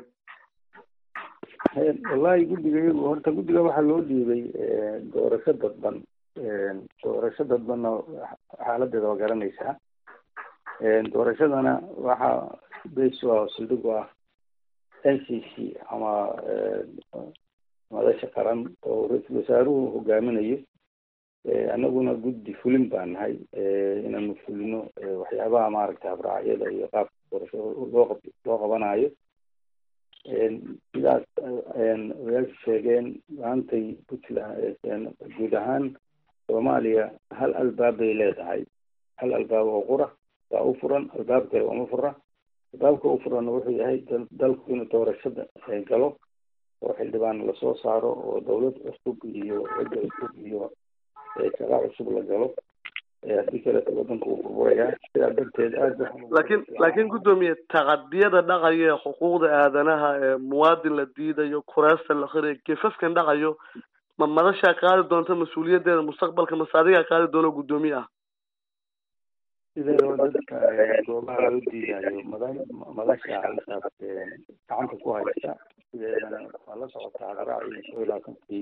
wallahi guddiga iyagu horta guddiga waxaa loo dhiibay doorasho dadban doorasho dadbanna xaaladeeda waa garanaysaa doorashadana waxaa base waa sildhig u ah n c c ama madasha qaran oo ra-iisul wasaaruhu hogaaminayo annaguna guddi fulin baan nahay inaanu fulino waxyaabaha maaragtay habraacyada iyo qaabka doorashada loo qab loo qabanayo sidaas odayaashu sheegeen maantay puntland guud ahaan soomaaliya hal albaab bay leedahay hal albaab oo qura waa u furan albaab kale uma fura albaabka u furanna wuxuu yahay dalku inuu doorashada galo oo xildhibaan lasoo saaro oo dawlad cusub iyo cidda cusub iyo shaqa cusub la galo haddii kaleeto wadanka uu burburayaa sidaa darteed aad laakiin laakiin guddoomiye tacadiyada dhacaya ee xuquuqda aadanaha ee muwaadin la diidayo kuraasta la qirayo gefafkan dhacayo ma madashaa qaadi doonta mas-uuliyaddeeda mustaqbalka mase adigaa qaadi doono guddoomiye ah sideedaba dadka goobaha loo diidayo mada madasha halkaas gacanta ku haysta sideedana waa la socotaa hadraacii soo ilaatankii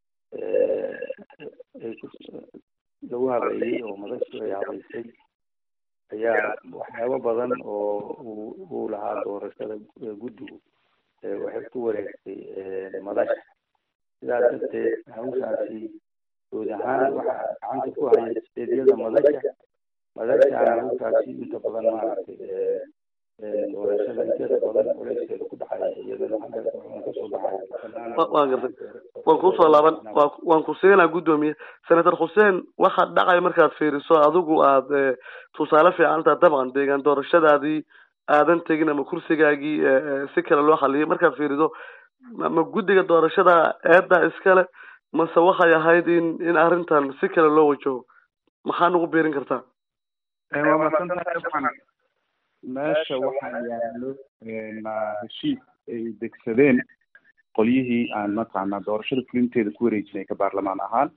lagu habeeyey oo madashu ay habeysay ayaa waxyaabo badan oo uu uu lahaa doorashada guddigu waxay ku wareegtay madasha sidaas darteed hawshaasi guud ahaan waxaa gacanta ku haya steedyada madasha madashaana hawshaasi inta badan maaragtay doorashada inteeda badan culeyskeeda ku dhacaya iyadana xagga kasoo baxaya waan gartay waan kusoo laaban wa waan ku siinaa guddoomiye senator xuseen waxaad dhacay markaad fiiriso adigu aad tusaale fiican taha dabcan deegaan doorashadaadii aadan tegin ama kursigaagii si kale loo xaliyay markaad fiirido ma guddiga doorashada eedda iskale mase waxay ahayd in in arrintan si kale loo wajaho maxaa nagu biirin kartaa waa maadsantahay dabcan meesha waxaa yaalo heshiis ay degsadeen qolyihii aan mataqaanaa doorashada fulinteeda ku wareejinay ka baarlamaan ahaan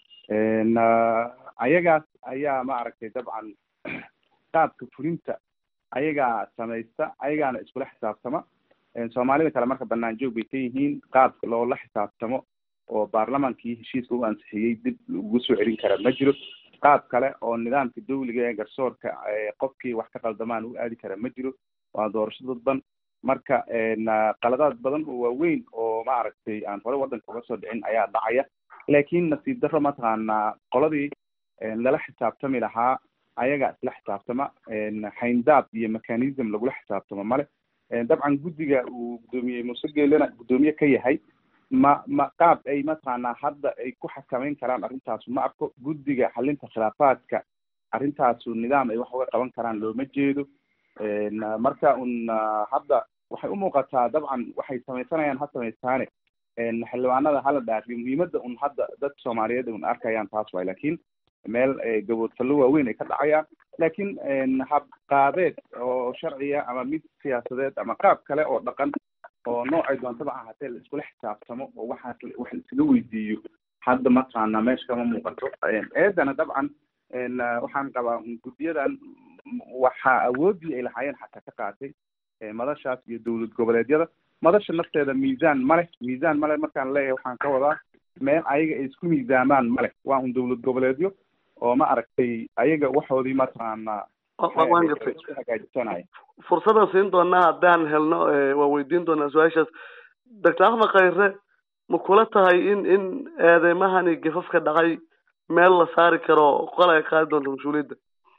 ayagaas ayaa maaragtay dabcan qaabka fulinta ayagaa samaysta ayagaana iskula xisaabtama soomaalida kale marka banaan joog bay ka yihiin qaabka loola xisaabtamo oo baarlamaankii heshiiska u ansixiyey dib ugu soo celin kara ma jiro qaab kale oo nidaamka dawliga ee garsoorka qofkii wax ka qaldamaan u aadi kara ma jiro waa doorasho dadban marka qaladaad badan oo waaweyn oo maaragtay aan hore waddanka uga soo dhicin ayaa dhacaya laakiin nasiib darro mataqaanaa qoladii lala xisaabtami lahaa ayagaa isla xisaabtama hayndaab iyo mechanism lagula xisaabtamo male dabcan guddiga uu guddoomiye muuse geelena guddoomiye ka yahay ma ma qaab ay mataqaanaa hadda ay ku xakameyn karaan arrintaasu ma arko guddiga xalinta khilaafaadka arrintaasu nidaam ay wax uga qaban karaan looma jeedo marka un hadda waxay u muuqataa dabcan waxay samaysanayaan ha samaystaane xildhibaanada hala dhaariyo muhiimadda un hadda dad soomaaliyeed un arkayaan taas waay lakin meel gaboodfallo waaweyn ay ka dhacayaan laakiin habqaabeed oo sharciya ama mid siyaasadeed ama qaab kale oo dhaqan oo noocay doontaba ahaatee la iskula xisaabtamo oo waxaas wax iskaga weydiiyo hadda mataqaana meesha kama muuqato eedana dabcan waxaan qabaa guddiyadan waxaa awoodii ay lahaayeen xataa ka qaatay madashaas iyo dowlad goboleedyada madasha nafteeda miisaan male miisaan male markaan leeyahay waxaan ka wadaa meel ayaga ay isku miisaamaan male waa un dowlad goboleedyo oo ma aragtay ayaga waxoodii mataqaanaa waan gartay isku hagaajisanaya fursadan siin doonaa haddaan helno waa weydiin doonaa su-aashaas doctor axmed khayre ma kula tahay in in eedeymahani gafafka dhacay meel la saari karo qol ay qaadi doonto mas-uuliyadda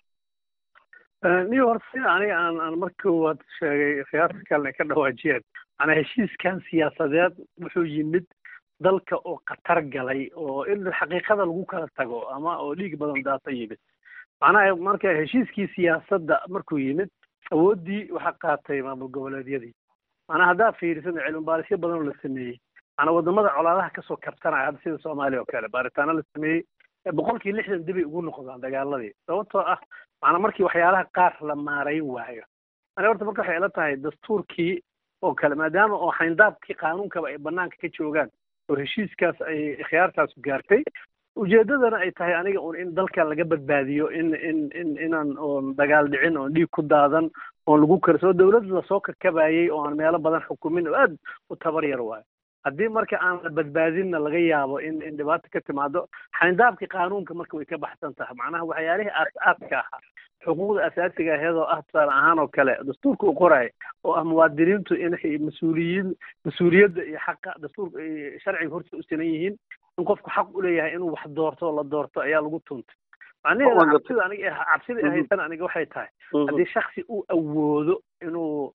niyo horta sida aniga aan aan marka koowaad sheegay khiyaarta kalena ka dhawaajiyeen macnaa heshiiskan siyaasadeed wuxuu yimid dalka oo khatar galay oo in xaqiiqada lagu kala tago ama oo dhiig badan daata yimid macnaha marka heshiiskii siyaasadda markuu yimid awooddii waxaa qaatay maamul goboleedyadii macnaa haddaa fiirisan cilmi baarisyo badan oo la sameeyey macnaa wadamada colaadaha kasoo kabtanaya hadda sida soomaaliya oo kale baaritaano la sameeyey boqolkii lixdan dibay ugu noqdaan dagaaladii sababtoo ah macnaa markii waxyaalaha qaar la maarayn waayo ani horta marka waxay ila tahay dastuurkii oo kale maadaama oo xayndaabkii qaanuunkaba ay banaanka ka joogaan oo heshiiskaas ay khiyaartaasu gaartay ujeedadana ay tahay aniga un in dalka laga badbaadiyo in in in inaan oon dagaal dhicin oon dhiig ku daadan oon lagu karsoo dawlad lasoo kakabayay oo aan meelo badan xukumin oo aad u tabar yar waayo haddii marka aan la badbaadinna laga yaabo in in dhibaata ka timaado xayndaabkii qaanuunka marka way ka baxsan tahay macnaha waxyaalihii aas-aaska ahaa xuquuqda asaasiga aheedoo ah tusaale ahaan oo kale dastuurka u qoraayo oo ah muwaadiniintu inay mas-uuliyiin mas-uuliyadda iyo xaqa dastuurka sharciga horta u sinan yihiin in qofku xaq u leeyahay inuu wax doorto oo la doorto ayaa lagu tuntay macnaheeda cabsida aniga cabsida ahaysan aniga waxay tahay haddii shaksi uu awoodo inuu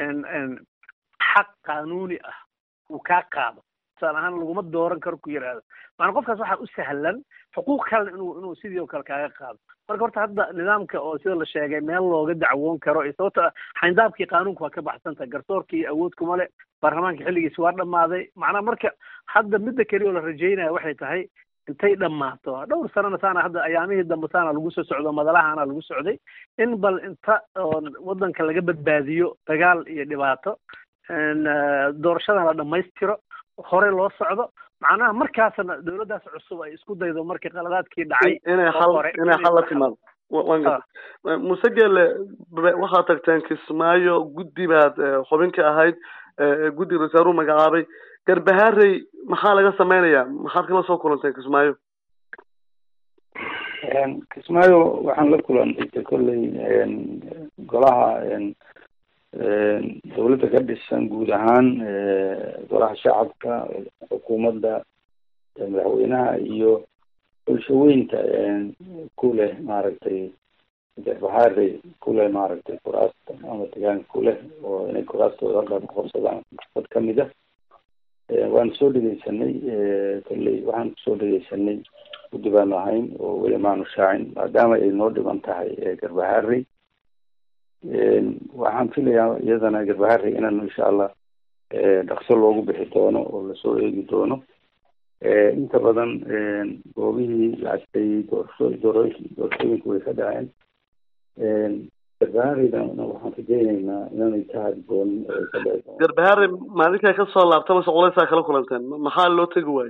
xaq qaanuuni ah uu kaa qaado tusaale ahaan laguma dooran karo ku yidhaahdo maana qofkaas waxaa u sahlan xuquuq kalena inuu inuu sidii oo kale kaaga qaado marka horta hadda nidaamka oo sida la sheegay meel looga dacwoon karo iyo sababto ah xayndaabkii qaanuunka waa ka baxsan tahay garsoorkii awood kuma le baarlamaanka xilligiisi waa dhammaaday macnaha marka hadda midda keliya oo la rajaynaya waxay tahay intay dhammaato dhowr sanana saana hadda ayaamihii dambe saana lagu soo socdo madalahana lagu socday in bal inta oo waddanka laga badbaadiyo dagaal iyo dhibaato doorashadan la dhammaystiro hore loo socdo macnaha markaasna dawladdaas cusub ay isku daydo markii qaladaadkii dhacay inay xal inay xal la timaado waan gartay muse geele waxaad tagteen kismaayo guddi baad xubin ka ahayd guddiga rasaaruhu magacaabay garbahaarey maxaa laga sameynayaa maxaad kala soo kulanteen kismaayo kismaayo waxaan la kulantay kolley golaha dawladda ka dhisan guud ahaan golaha shacabka xukuumadda madaxweynaha iyo bulshaweynta ku leh maaragtay garbahaarey ku leh maaragtay kuraasta ama degaanka ku leh oo inay kuraastooda halkaa kuqabsadaan dad kamid ah waan soo dhegeysanay kolley waxaan kusoo dhegeysanay guddi baanu ahayn oo weli maanu shaacin maadaama ay noo dhiban tahay garbahaarey waxaan filayaa iyadana garbaharey inaan insha allah dhaqso loogu bixi doono oo lasoo eegi doono inta badan goobihii lacagtay doorasho dooroosh doorashooyinku way ka dhaceen garbahareydana waxaan rajeyneynaa inaanay ka hadgoonin oo ay ka dhici doonto garbahaare maalinkaa ka soo laabta mase culaysaa kala kulanteen Ma- maxaa loo tegi waayo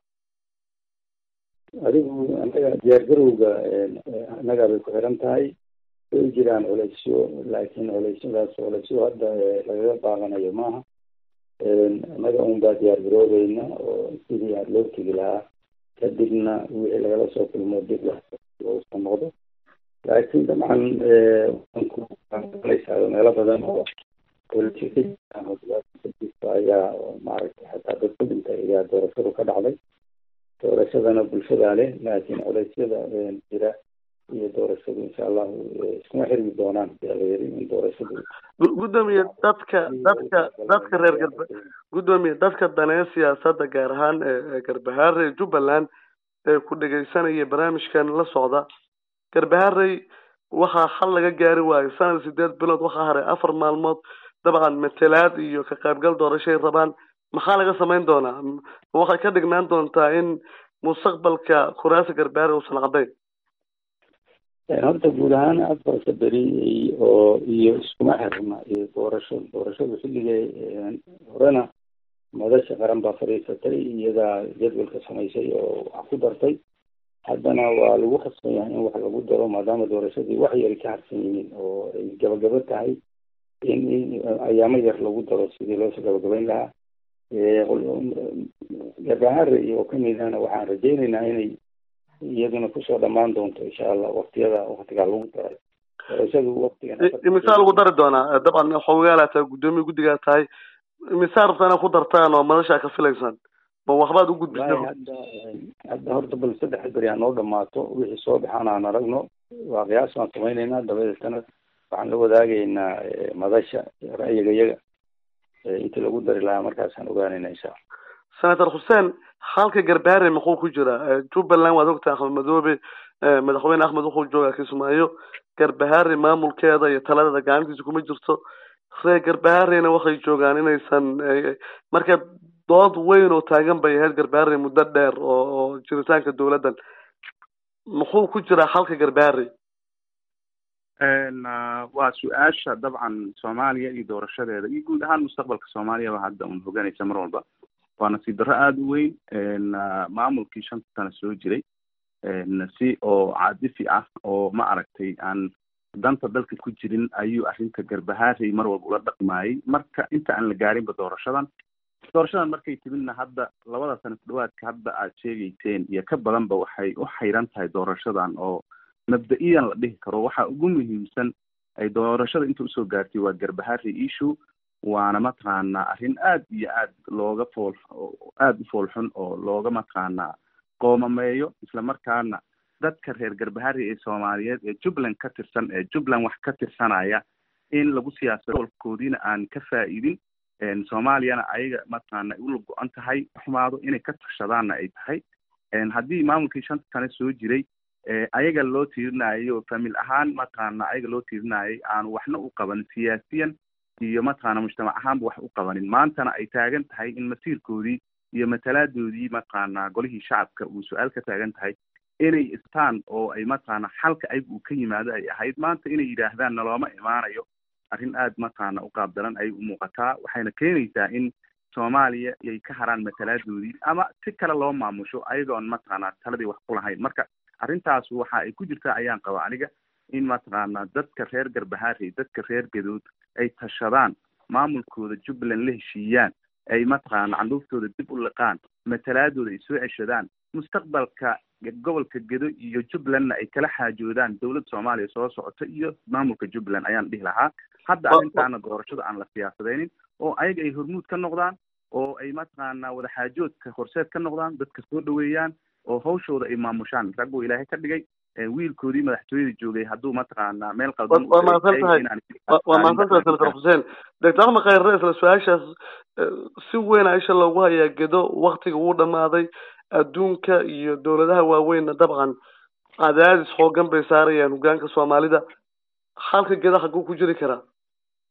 adigu anaga diyaargarowga annagaa bay ku xiran tahay way jiraan culeysyo laakiin culeysyadaas culeysyo hadda lagaga baaqanayo maaha annaga un baa diyaargaroobayna oo sidii aad loo tegi lahaa kadibna wixii lagala soo kulmo dib loosa noqdo laakiin dabcan waankulaysaa meelo badan oo culeysyo ka jiraan oo dhibaata ka jirto ayaa maaragtay xataa dad ku dhintay ayaa doorashadu ka dhacday doorashadana bulshadaa leh laakiin culeysyada jira iyo doorashadu insha allahu iskuma xirmi doonaan yaa la yiri in doorashadu Gu- gudoomiye dadka dadka dadka reer garba gudoomiye dadka daneeya siyaasadda gaar ahaan ee ee garbahaare ee jubbaland ee ku dhegeysanaya barnaamijkan la socda garbaharey waxaa xal laga gaari waayo sanad sideed bilood waxaa haray afar maalmood dabcan matelaad iyo ka qaybgal doorashay rabaan maxaa laga samayn doonaa M- waxay ka dhignaan doontaa in mustaqbalka kuraasa garbahaare uusan cadayn horta guud ahaan afarta beri oo iyo iskuma xirna iyo doorasho doorashadu xilligay horena madasha qaran baa fadhiisatay iyadaa jadwalka samaysay oo wax ku dartay haddana waa lagu khasban yahay in wax lagu daro maadaama doorashadii wax yari ka harsan yihiin oo ay gabagabo tahay in in ayaamo yar lagu daro sidii loosoo gabagabayn lahaa gabahare iyo kamidana waxaan rajeyneynaa inay iyaduna kusoo dhamaan doonto insha allah waktiyada waktigaa lagu daray doorashadu waktigan imisaa lagu dari doonaa dabcan xogaagaa tahay gudoomiye guddigaa tahay imisaa rabtaa inaad ku dartaan oo madashaa ka filaysaan ma waxbaad u wallahi gudbisay hadda hadda horta bal saddex beri ha noo dhamaato wixii soo baxaan aan aragno waa qiyaas baan samayneynaa dabadeetana waxaan la wadaagaynaa eh, madasha ra'yiga yaga eh, intii lagu dari lahaa markaasaan ogaanayna insha allah senator xuseen halka garbaare muxuu ku jiraa jubbaland waad ogtahay axmed madoobe eh, madaxweyne axmed wuxuu joogaa kismaayo garbahaare maamulkeeda iyo taladeeda gacantiisa kuma jirto reer garbaharena waxay joogaan inaysan eh, marka dood weyn oo taagan bay ahayd garbaare muddo dheer oo oo jiritaanka dowladdan muxuu ku jiraa halka garbaare Een, ah, waa su-aasha dabcan soomaaliya iyo doorashadeeda iyo guud ahaan mustaqbalka soomaaliyaba hadda un hoganaysa mar walba waa nasiib darro aada u weyn een, ah, maamulkii shanta sano soo jiray een, si oo caadifi ah oo ma aragtay aan danta dalka ku jirin ayuu arrinta garbahaarey mar walba ula dhaqmaayay marka inta aan la gaarinba doorashadan doorashadan markay timidna hadda labada sano ku dhawaadka hadda aad sheegayseen iyo ka badanba waxay u xayran tahay doorashadan oo mabda-iyan la dhihi karo waxa ugu muhiimsan ay doorashada inta usoo gaartay waa garbahaarey issue waana mataqaanaa arrin aad iyo aad looga fool aada u foolxun oo looga mataqaanaa qoomameeyo isla markaana dadka reer garbaharey ee soomaaliyeed ee jubbaland ka tirsan ee jubbaland wax ka tirsanaya in lagu siyaasado walkoodiina aan ka faa'iidin een, soomaaliyana ayaga mataqaana ay ula go-an tahay xumaado inay ka tashadaanna ay tahay een, haddii maamulkii shanta sane soo jiray ee ayaga loo tiirinayo famil ahaan mataqaana ayaga loo tiirinayay aanu waxna u qabanin siyaasiyan iyo mataqaana mujtamac ahaanba wax u qabanin maantana ay taagan tahay in masiirkoodii iyo matalaadoodii mataqaana golihii shacabka uu su-aal ka taagan tahay inay istaan oo ay mataqaana xalka ayaga uu ka yimaado ay ahayd maanta inay yidhaahdaan nalooma imaanayo arrin aad mataqaana u qaabdaran ayay u muuqataa waxayna keenaysaa in soomaaliya ay ka haraan matalaadoodii ama si kale loo maamusho ayagoon mataqaana taladii wax ku lahayn marka arrintaas waxa ay ku jirtaa ayaan qaba aniga in mataqaana dadka reer garbahaarey dadka reer gadood ay tashadaan maamulkooda jubbaland la heshiiyaan ay mataqaana candhuuftooda dib u liqaan matalaadooda ay soo ceshadaan mustaqbalka gobolka gedo iyo jubbalandna ay kala xaajoodaan dowladda soomaaliya soo socota iyo maamulka jubbaland ayaan dhihi lahaa hadda arrintaana doorashada aan la siyaasadaynin oo ayaga ay hormuud ka noqdaan oo ay mataqaana wadaxaajoodka horseed ka noqdaan dadka soo dhaweeyaan oo hawshooda ay maamushaan rag uu ilaahay ka dhigay ee wiilkoodii madaxtooyada joogay hadduu mataqaana meel qaldan waa mahadsan tahay waa mahadsan tahay senator xuseen doctor axmed khayre isla su-aashaas eh, si weyn a isha loogu hayaa gedo waktiga wuu dhamaaday adduunka iyo dowladaha waaweynna dabcan cadaadis xoogan bay saarayaan hogaanka soomaalida halka geda xaguu ku jiri karaa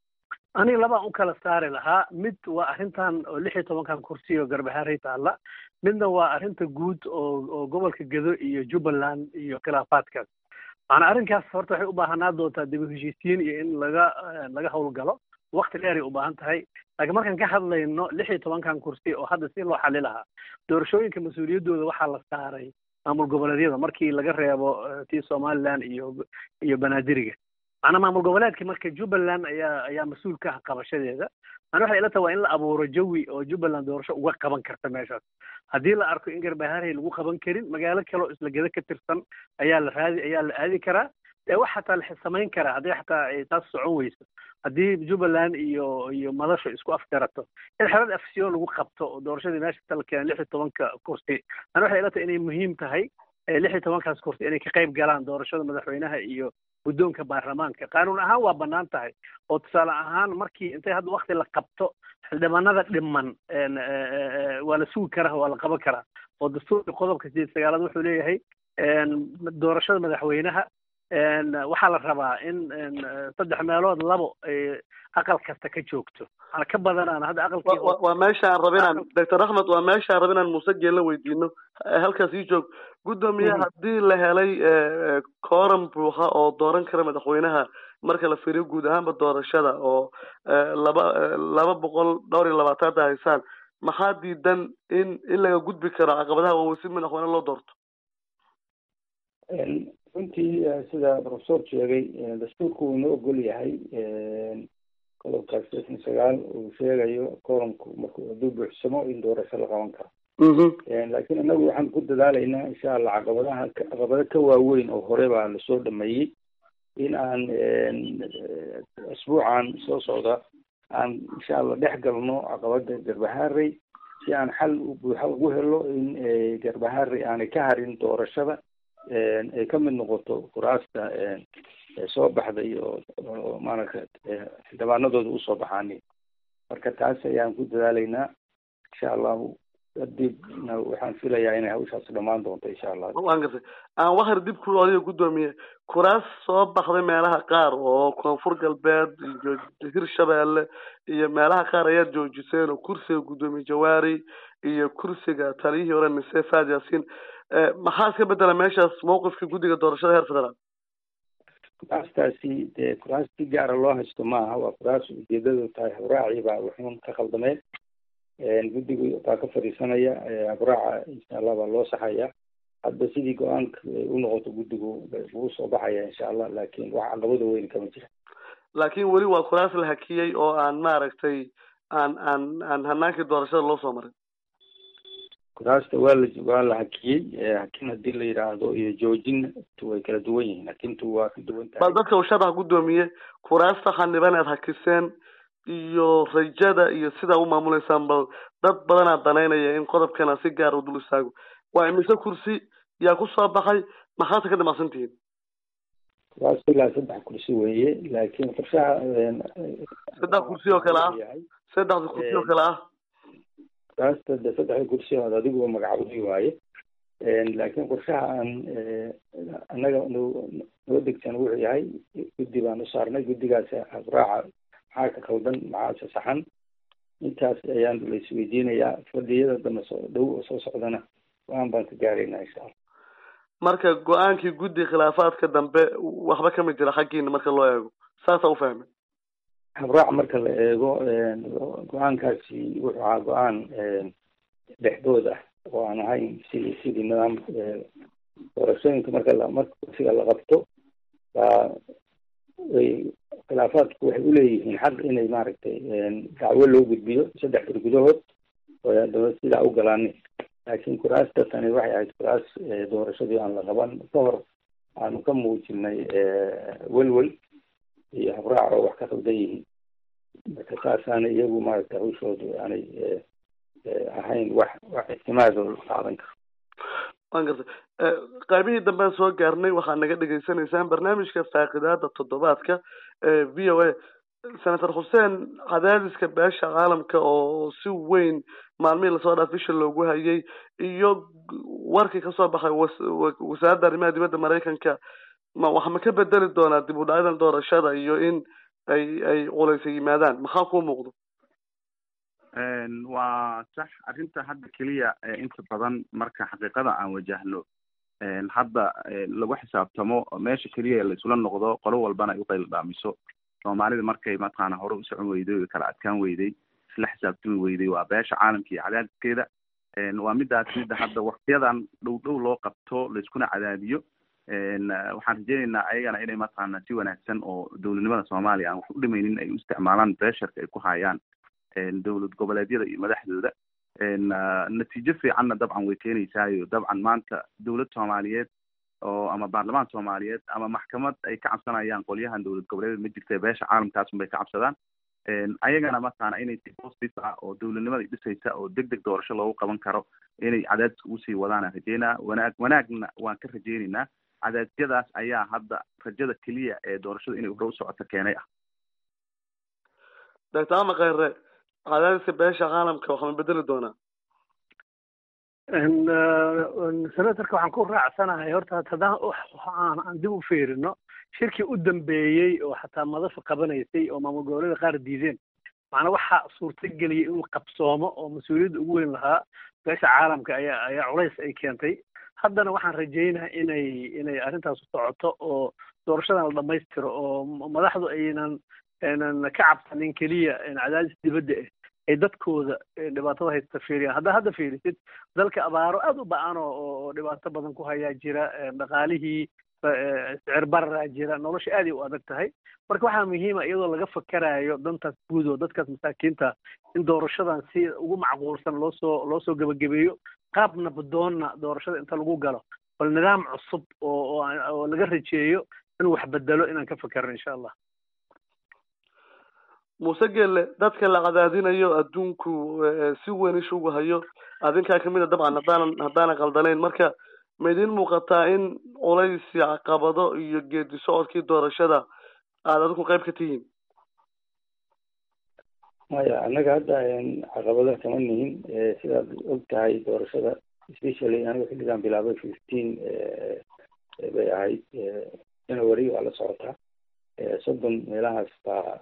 aniga labaan u kala saari lahaa mid waa arrintan oo lix iyo tobankan kursi oo garbahaarey taalla midna waa arrinta guud oo oo gobolka gedo iyo jubbaland iyo khilaafaadkaas macanaa arrinkaas horta waxay u baahanaa doontaa dib u heshiisiin iyo in laga laga howlgalo wakti dheeray u baahan tahay laakiin markaan ka hadlayno lix iyo tobankan kursi oo hadda si loo xali lahaa doorashooyinka mas-uuliyaddooda waxaa la saaray maamul goboleedyada markii laga reebo tii somaliland iyo iyo banaadiriga macnaa maamul goboleedka marka jubbaland ayaa ayaa mas-uul ka ah qabashadeeda mana waxay ila tahay waa in la abuuro jawi oo jubbaland doorasho uga qaban karta meeshaas haddii la arko in garbaharey lagu qaban karin magaalo kale oo isla gedo ka tirsan ayaa la raadi ayaa la aadi karaa ee wax xataa la samayn karaa haddii xataa ay taas socon weyso haddii jubbaland iyo iyo madasho isku afgarato in xelad afsiyo lagu qabto oo doorashadii meesha ta la keenay lix iyo tobanka kursi mana waxay ila tahay inay muhiim tahay lix iyo tobankaas kursi inay ka qayb galaan doorashada madaxweynaha iyo guddoonka baarlamaanka qaanuun ahaan waa bannaan tahay oo tusaale ahaan markii intay hadda wakti la qabto xildhibaanada dhiman waa la sugi karaa waa la qaban karaa oo dastuurka qodobka sideed sagaalaad wuxuu leeyahay doorashada madaxweynaha waxaa la rabaa in saddex meelood labo ay aqal kasta ka joogto ana ka badanaan hadda aqalkii waa meesha aan raba inaan doctor axmed waa meesha aan raba inaan muuse geella weydiino halkaas ii joog guddoomiye haddii la helay kooram buuxa oo dooran kara madaxweynaha marka la fiiriyo guud ahaanba doorashada oo laba laba boqol dhowr iyo labaataanta haysaan maxaa diidan in in laga gudbi karo caqabadaha waaweyn si madaxweyne loo doorto runtii sida professor sheegay dastuurku uu inoo ogol yahay qodobkaas shan sagaal uu sheegayo koramku marku hadduu buuxsamo in doorasho la qaban karo laakiin inagu waxaan ku dadaalaynaa insha allah caqabadaha caqabado ka waaweyn oo hore baa lasoo dhameeyey in aan asbuucan soo socda aan insha allah dhex galno caqabada garbaharey si aan xal buuxa ugu helo in garbaharey aanay ka harin doorashada ay ka mid noqoto kuraasta soo baxday oo oo maaragta xildhibaanadooda usoo baxaani marka taas ayaan ku dadaalaynaa insha allahu kadibna waxaan filayaa inay hawshaas dhamaan doonto insha allah waan gartay aan waxar dib ku adiga guddoomiye kuraas soo baxday meelaha qaar oo koonfur galbeed iyo hirshabeelle iyo meelaha qaar ayaad joojiseen oo kursiga guddoomiye jawaari iyo kursiga taliyihii hore mise faad yaasiin maxaa iska bedela meeshaas mawqifka guddiga doorashada heer federaal kuraastaasi dee kuraas si gaara loo haysto maaha waa kuraas ujeedadu tahay habraaci baa wuxuun ka khaldameen guddigu baa ka fadhiisanaya habraaca insha allah baa loo saxaya hadda sidii go-aanka u noqoto guddigu wuu soo baxaya insha allah laakiin wax caqabada weyn kama jira laakiin weli waa kuraas la hakiyey oo aan maaragtay aan aan aan hanaankii doorashada loo soo marin kuraasta waa la waa la hakiyey hakin hadii la yidhaahdo iyo joojin way kala duwan yihiin hakintu waa ka duwan tahay bal dadka uu sharax guddoomiye kuraasta xaniban aad hakiseen iyo rajada iyo sidaa u maamuleysaan bal dad badanaa danaynaya in qodobkana si gaar u dul istaago waa imise kursi yaa ku soo baxay maxaase ka damacsan tihiin kuraas ilaa saddex kursi weeye laakiin qorshaha saddex kursi oo kale ah saddexda kursi oo kale ah kuraasta de saddexda kursi ood adigu magacawday waaye laakiin qorshaha aan annaga noo degsan wuxuu yahay guddi baan u saarnay guddigaas habraaca maxaa ka qaldan maxaase saxan intaas ayaan la isweydiinayaa fadhiyada dambe soo dhow oo soo socdana go-aan baan ka gaaraynaa insha allah marka go-aankii guddi khilaafaadka dambe waxba kama jira xaggiina marka loo eego saasaa ufahmay habraac marka la eego go-aankaasi wuxuu ahaa go-aan dhexdood ah oo aan ahayn sidii sidii nidaam doorashooyinka marka la marka kursiga la qabto baa way khilaafaadku waxay uleeyihiin xaq inay maaragtay dacwo loo gudbiyo saddex bir gudahood oo haddaba sidaa u galaanin laakiin kuraasta tani waxay ahayd kuraas doorashadii aan la qaban ka hor aanu ka muujinay welwel iyo habraac oo wax ka qaldan yihiin marka saasaana iyagu maaragtay hawshoodu aanay ahayn wax wax ictimaado la qaadan karo waan gartay qaybihii dambean soo gaarnay waxaad naga dhegaysanaysaan barnaamijka faaqidaada toddobaadka ee v o a senator xuseen cadaadiska beesha caalamka oo si weyn maalmihii lasoo dhaaf bisha loogu hayay iyo warkii kasoo baxay wasaaradda arrimaha dibadda maraykanka ma wax ma ka bedeli doonaa dib u dhacyadan doorashada iyo in ay ay culaysa yimaadaan maxaa kuu muuqdo waa sax arrinta hadda keliya inta badan marka xaqiiqada aan wajahno hadda lagu xisaabtamo meesha keliya la isula noqdo qolo walbana ay uqayl dhaamiso soomaalida markay mataqaana hore u socon weyday o kala adkaan weyday isla xisaabtami weyday waa beesha caalamka iyo cadaadiskeeda waa midaas midda hadda waktiyadan dhow dhow loo qabto laiskuna cadaadiyo waxaan rajeyneynaa ayagana inay mataqaana si wanaagsan oo dowladnimada soomaaliya aan wax u dhimaynin ay u isticmaalaan beesharka ay ku hayaan dowlad goboleedyada iyo madaxdooda natiijo fiicanna dabcan way keenaysaayo dabcan maanta dowlad soomaaliyeed oo ama baarlamaan soomaaliyeed ama maxkamad ay ka cabsanayaan qolyahan dowlad goboleedyada ma jirta beesha caalamkaas unbay ka cabsadaan ayagana mataqaana inay si positive ah oo dowladnimada dhisaysa oo deg deg doorasho loogu qaban karo inay cadaadiska usii wadaan rajeynaa wanaag wanaagna waan ka rajeyneynaa cadaadyadaas ayaa hadda rajada keliya ee doorashada inay hore u socoto keenay ah doctor ama kheyre cadaadiska beesha caalamka waxaa ma bedeli doonaa senatorka waxaan ku raacsanahay horta haddaan aan dib u fiirino shirkii u dambeeyey oo xataa madafa qabanaysay oo maamul goboleeda qaar diideen macnaa waxaa suurtageliyay inuu qabsoomo oo mas-uuliyadda ugu weyn lahaa beesha caalamka ayaa ayaa culays ay keentay haddana waxaan rajaynaha inay inay arrintaas u socoto oo doorashadan la dhamaystiro oo madaxdu aynan aynan ka cabsanin keliya cadaadis dibadda ah ay dadkooda dhibaatada haysta fiiriyaan haddaa hadda fiirisid dalka abaaro aada u ba-an oo oo dhibaato badan ku hayaa jira dhaqaalihii sicir bararaa jira nolosha aaday u adag tahay marka waxaa muhiima iyadoo laga fakarayo dantaas guud oo dadkaas masaakiinta in doorashadan si ugu macquulsan loo soo loo soo gebagabeeyo qaab nabdoonna doorashada inta lagu galo bal nidaam cusub oo oo laga rajeeyo inuu wax bedelo inaan ka fakerno insha allah muuse gelle dadka la cadaadinayo adduunku si weyn ishugu hayo adinkaa kamid a dabcan haddaanan haddaanan qaldanayn marka ma idin muuqataa in culays caqabado iyo geedi socodkii doorashada aada adinku qayb ka tihiin maya annaga hadda caqabada kama nihin sidaad og tahay doorashada especially aniga xilligan bilaabay fifteen bay ahayd january waa la socotaa soddon meelahaas baa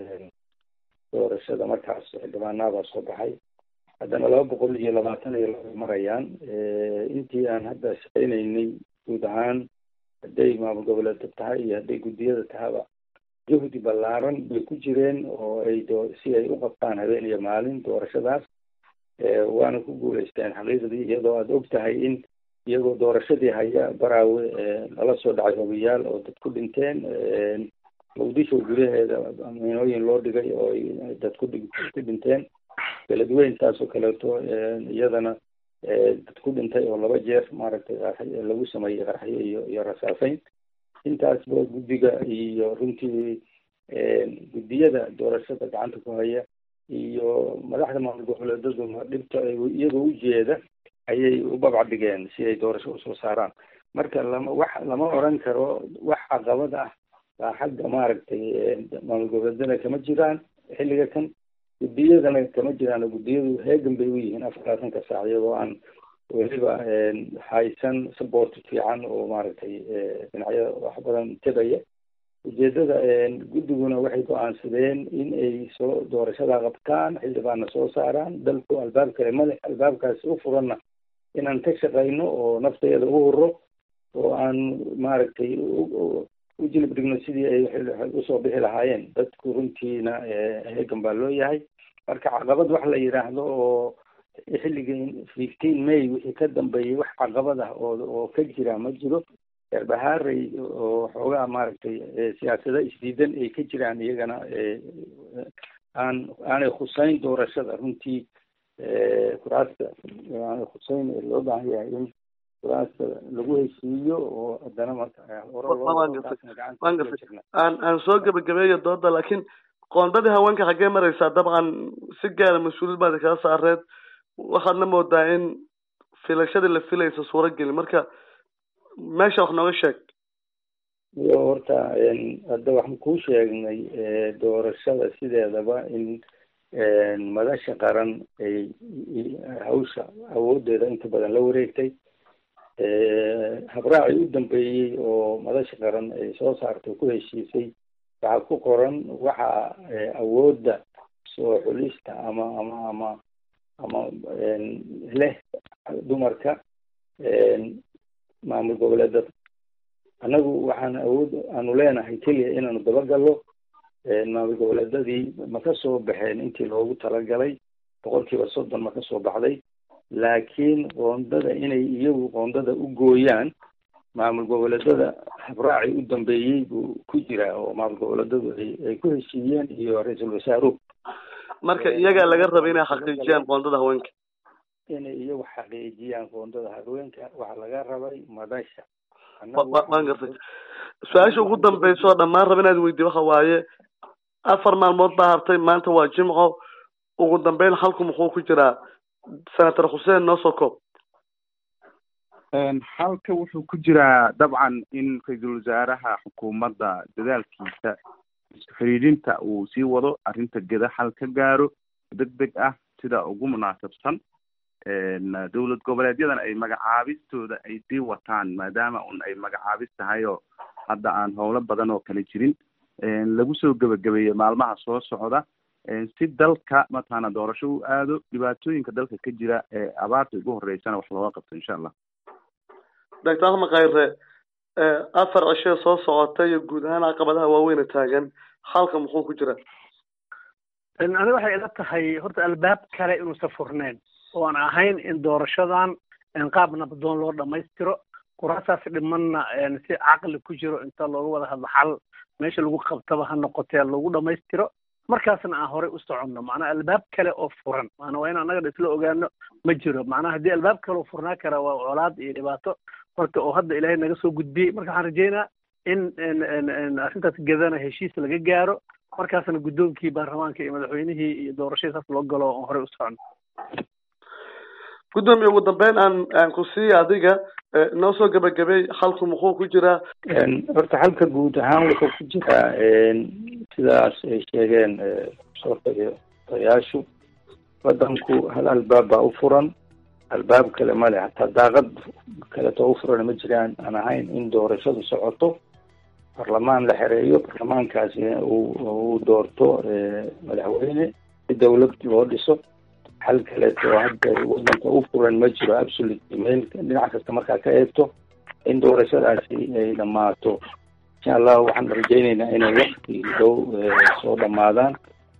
doorashada markaas xildhibaanaabaa soo baxay haddana laba boqol iyo labaatan iyo laba marayaan intii aan hadda shaqeynaynay guud ahaan hadday maamul goboleedka tahay iyo hadday guddiyada tahaba juhdi ballaaran bay ku jireen oo ay do si ay u qabtaan habeen iyo maalin doorashadaas waana ku guuleysteen xaqiiqdii iyadoo aada og tahay in iyagoo doorashadii haya baraawe lala soo dhacay hogayaal oo dad ku dhinteen muqdisho gudaheeda miinooyin loo dhigay oo ay dad ku ku dhinteen beledweyn taasoo kaleeto iyadana dad ku dhintay oo laba jeer maaragtay lagu sameeyey qaraxyo iyo iyo rasaaseyn intaasba guddiga iyo runtii guddiyada doorashada gacanta ku haya iyo madaxda maamul goboleedaduna dhibta iyagoo ujeeda ayay u babcadhigeen si ay doorasho usoo saaraan marka lama wax lama oran karo wax caqabad ah baa xagga maaragtay maamul goboleedana kama jiraan xilliga kan guddiyadana kama jiraan guddiyadu heegan bay u yihiin afarlaatanka saac iyagoo aan weliba haysan support fiican oo maaragtay dhinacyada wax badan tegaya ujeedada guddiguna waxay go-aansadeen in ay soo doorashada qabtaan xildhibaanna soo saaraan dalku albaab kale male albaabkaasi u furanna inaan ka shaqayno oo nafteeda u huro oo aan maaragtay u jilib dhigno sidii ay usoo bixi lahaayeen dadku runtiina heegan baa loo yahay marka caqabad wax la yidhaahdo oo xilligii fifteen may wixii ka dambeeyey wax caqabad ah oo oo ka jira ma jiro erbahaarey oo xoogaa maaragtay siyaasada isdiidan ay ka jiraan iyagana aan aanay khuseyn doorashada runtii kuraasta aanay khuseyn loo baahan yahay in kuraasta lagu heshiiyo oo haddana aan aan soo gebagabeeyo dooda laakiin qoondadii haweenka xaggee maraysaa dabcan si gaara mas-uuliyad baad kala saareed waxaadna moodaa in filashadii la filaysa suurageli marka meesha wax nooga sheeg iyo horta hadda waxaan kuu sheegnay doorashada sideedaba in madasha qaran ay hawsha awoodeeda inta badan la wareegtay habraacii u dambeeyey oo madasha qaran ay soo saartay ku heshiisay waxaa ku qoran waxa awoodda soo xulista ama ama ama ama leh dumarka maamul goboleedada annagu waxaan awood aanu leenahay keliya inaanu dabagallo maamul goboleedadii ma ka soo baxeen intii loogu talagalay boqol kiiba soddon ma ka soo baxday laakiin qoondada inay iyagu qoondada u gooyaan maamul goboleedada habraaci u dambeeyey buu ku jiraa oo maamul goboleedadu ay ay ku heshiiyeen iyo ra-iisul wasaaruhu marka iyagaa laga raba inay xaqiijiyaan qoondada haweenka inay iyagu xaqiijiyaan qoondada haweenka waxaa laga rabay madasha waan gartay su-aasha ugu dambaysa oo dhammaan raba inaad weydiy waxa waaye afar maalmood baa hartay maanta waa jimco ugu dambeyn halku muxuu ku jiraa senator xuseen noo soo koob halka wuxuu ku jiraa dabcan in ra-iisul wasaaraha xukuumadda dadaalkiisa isku xidhiidhinta uu sii wado arrinta geda xal ka gaaro deg deg ah sida ugu munaasabsan dowlad goboleedyadan ay magacaabistooda ay sii wataan maadaama un ay magacaabis tahay oo hadda aan howlo badan oo kale jirin lagu soo gebagabeeyey maalmaha soo socda si dalka mataqaana doorasho u aado dhibaatooyinka dalka ka jira ee abaarta ugu horeysana wax looga qabto insha allah doctor axmed khayre afar cishee soo socota iyo guud ahaan caqabadaha waaweyna taagan halka muxuu ku jira aniga waxay ila tahay horta albaab kale inuusan furneyn oo aan ahayn in doorashadan qaab nabdoon loo dhamaystiro kuraasaas dhimanna si caqli ku jiro inta looga wada hadlo xal meesha lagu qabtaba ha noqotee lagu dhamaystiro markaasna aan horey u soconno macnaha albaab kale oo furan maana waa in annaga isla ogaano ma jiro macnaha haddii albaab kale oo furnaa kara waa colaad iyo dhibaato marka oo hadda ilaahay naga soo gudbiyey marka waxaan rajeynaa in arrintaas gedana heshiis laga gaaro markaasna guddoonkii baarlamaanka iyo madaxweynihii iyo doorashadii saas loo galo oo horey u socono guddoomiye ugu dambeyn aan aan ku siiya adiga noo soo gebagabay halku muxuu ku jiraa horta halka guud ahaan wuxuu ku jiraa sidaas ay sheegeen soortayaashu waddanku hal albaab baa u furan albaab kale male hataa daaqad kaleto u furan ma jiraan aan ahayn in doorashadu socoto barlamaan la xereeyo barlamaankaasi uu doorto madaxweyne si dawlad loo dhiso hal kaleeto hadda wadanka u furan ma jiro absolute meel dhinac kasta markaa ka eegto in doorashadaasi ay dhammaato insha allah waxaan rajayneynaa inay wakti dhow soo dhamaadaan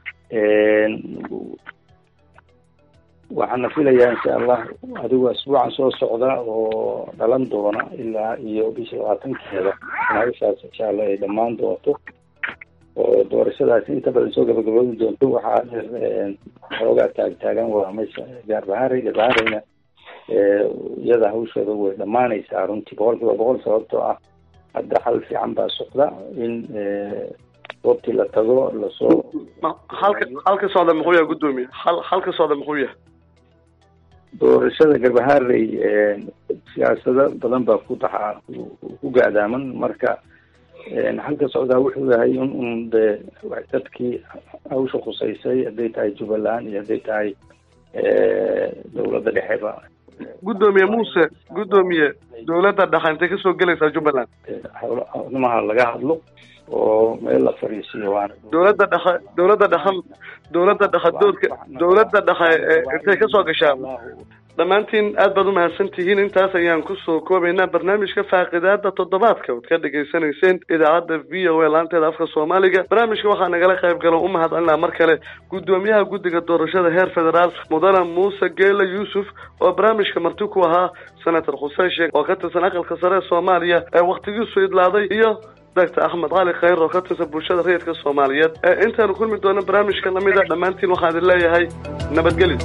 waxaana filayaa insha allah adigu asbuucan soo socda oo dhalan doona ilaa iyo bisha labaatankeeda nagashaas insha allah ay dhammaan doonto oo doorashadaasi inta badan soo gabagaboobi doonto waxaa xoogaa taagtaagan waa meesha gaarbahaare gaarbahaareyna iyada hawsheeda way dhammaanaysaa runtii boqol kiiba boqol sababtoo ah hadda xal fiican baa socda in goobtii la tago lasoo halka halka socda muxuu yahay guddoomiye hal halka socda muxuu yahay doorashada garbahaarey siyaasado badan baa ku taxaa ku gaadaaman marka halka socdaa wuxuu yahay in un de dadkii hawsha khusaysay hadday tahay jubbaland iyo hadday tahay dawladda dhexeba guddoomiye muuse guddoomiye dawladda dhexe intay kasoo gelaysaa jubbaland howlamaha laga hadlo oo meel la fariisiyo waana dawladda dhexe dawladda dhexe dawladda dhexe doodka dawladda dhexe intay kasoo gashaa dhammaantiin aad baad umahadsan tihiin intaas ayaan kusoo koobaynaa barnaamijka faaqidaada toddobaadka ood ka dhegaysanayseen idaacadda v o a laanteeda afka soomaaliga barnaamijka waxaa nagala qayb galo u mahadcelinaa mar kale guddoomiyaha guddiga doorashada heer federaal mudane muuse geela yuusuf oo barnaamijka marti ku ahaa senator xuseen sheekh oo ka tirsan aqalka sare ee soomaaliya ee waktigiisu idlaaday iyo doctor axmed cali khayr oo ka tirsan bulshada rayidka soomaaliyeed ee intaanu kulmi doono barnaamijka lamida dhammaantiin waxaan idin leeyahay nabadgelyo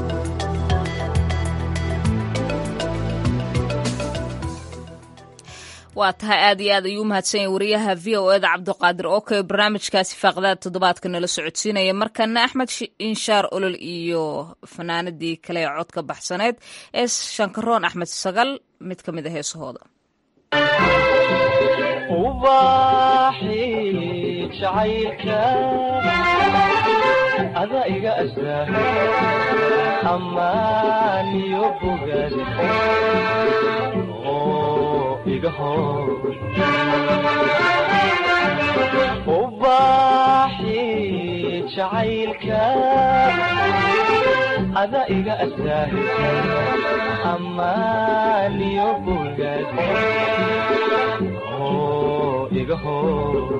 waa tahay aad iyo aad ayuu umahadsan yahay wariyaha v o eda cabdiqaadir oke barnaamijkaasi faaqdaad toddobaadka nala socodsiinaya markana axmed inshaar olol iyo fanaanadii kale ee codka baxsaneed ee shankaroon axmed sagal mid ka mid a heesahooda ada iga astaa ammaaniyo bogaad oo iga hor jacaylka ada iga asaahisa ammaaniyo bogaad iga hor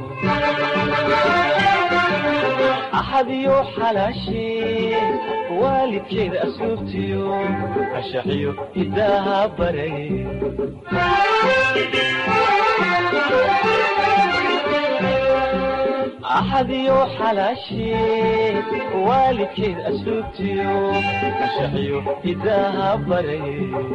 axadiyo xalaashee waalidkeeda asluubtiyo ashaxiyo hidaaha baray axadiyo xalaashee waalidkeeda asluubtiyo ashaxiyo hidaaha baray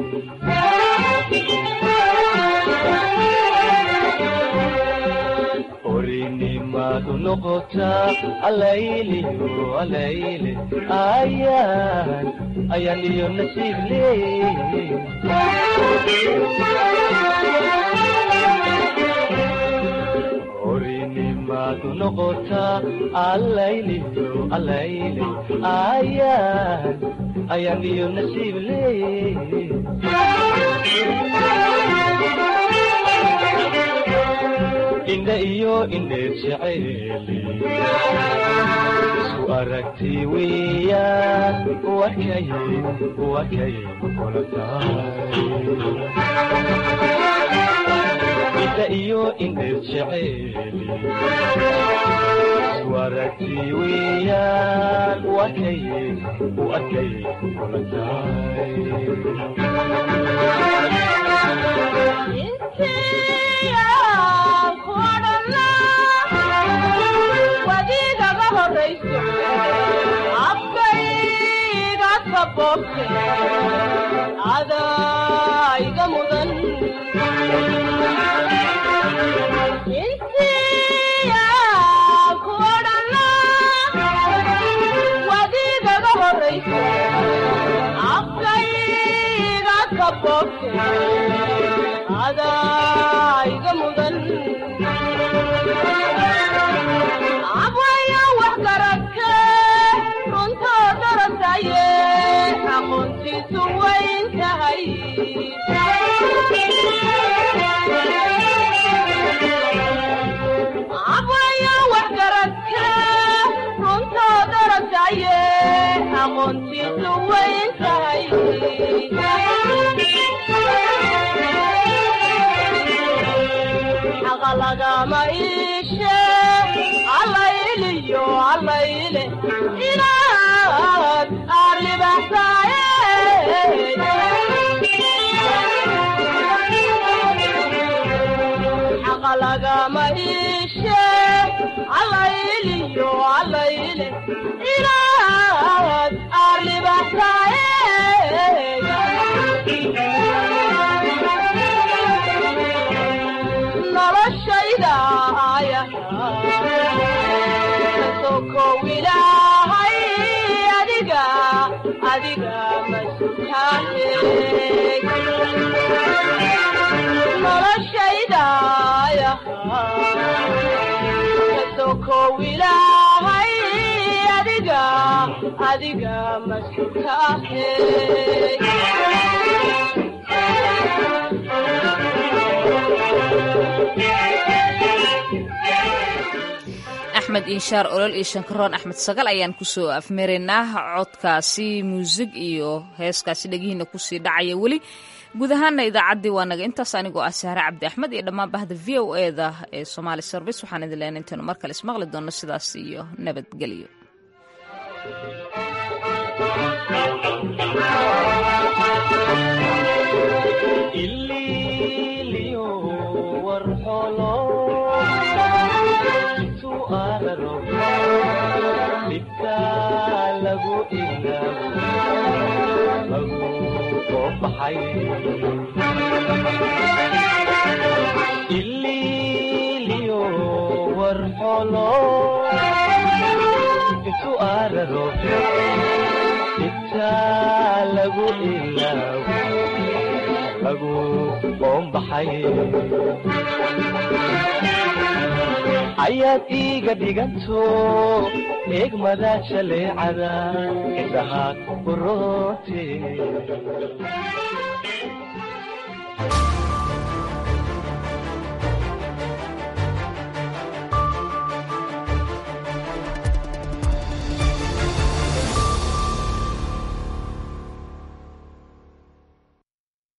orinimadu noqotaa alayliyo alayle ayaan ayaan iyo nasiib leey orinimadu noqotaa alayliyo alayle ayaan ayaan iyo nasiib leey indha iyo indheer jeceeli isku aragti weeyaan wakay wakay kula tahay indha iyo indheer jeceeli isku aragti weeyaan wakay wakay kula wadiigaga horayso afkayga sabobte adayga mudan intiya kuodhana wadiigaga horayso afkayga sabobte adayga mudan abwaya wax garadke runtoo darasaye aqoontiisu wayn tahay abwaya wax garadke runtoo darasaye aqoontiisu wayn tahay xaqa lagama iishe allayliyo allayle inaad arribaxsaaye xaqa lagama iishe allayliyo allayle inaad arribaxsaaye noloshayda aya kasokow ilaahay adiga adiga masutaane noloshaydaya kasokow ilaahay adiga adiga masutaane axmed inshaar olol iyo shankaroon axmed sagal ayaan kusoo afmaraynaa codkaasi muusig iyo heeskaasi dhegihiina kusii dhacaya weli guud ahaana idaacaddii waa naga intaas anigoo ah sahre cabdi axmed iyo dhammaan bahda v o e da ee somaali service waxaan idin leenay intaynu mar kale ismaqli doonno sidaas iyo nabadgelyo ililiyo warxolo intu araro intaa lagu ilaawo lagu qoombaxay ayaad iiga dhiganto eegmada jaleecada indhaha uroote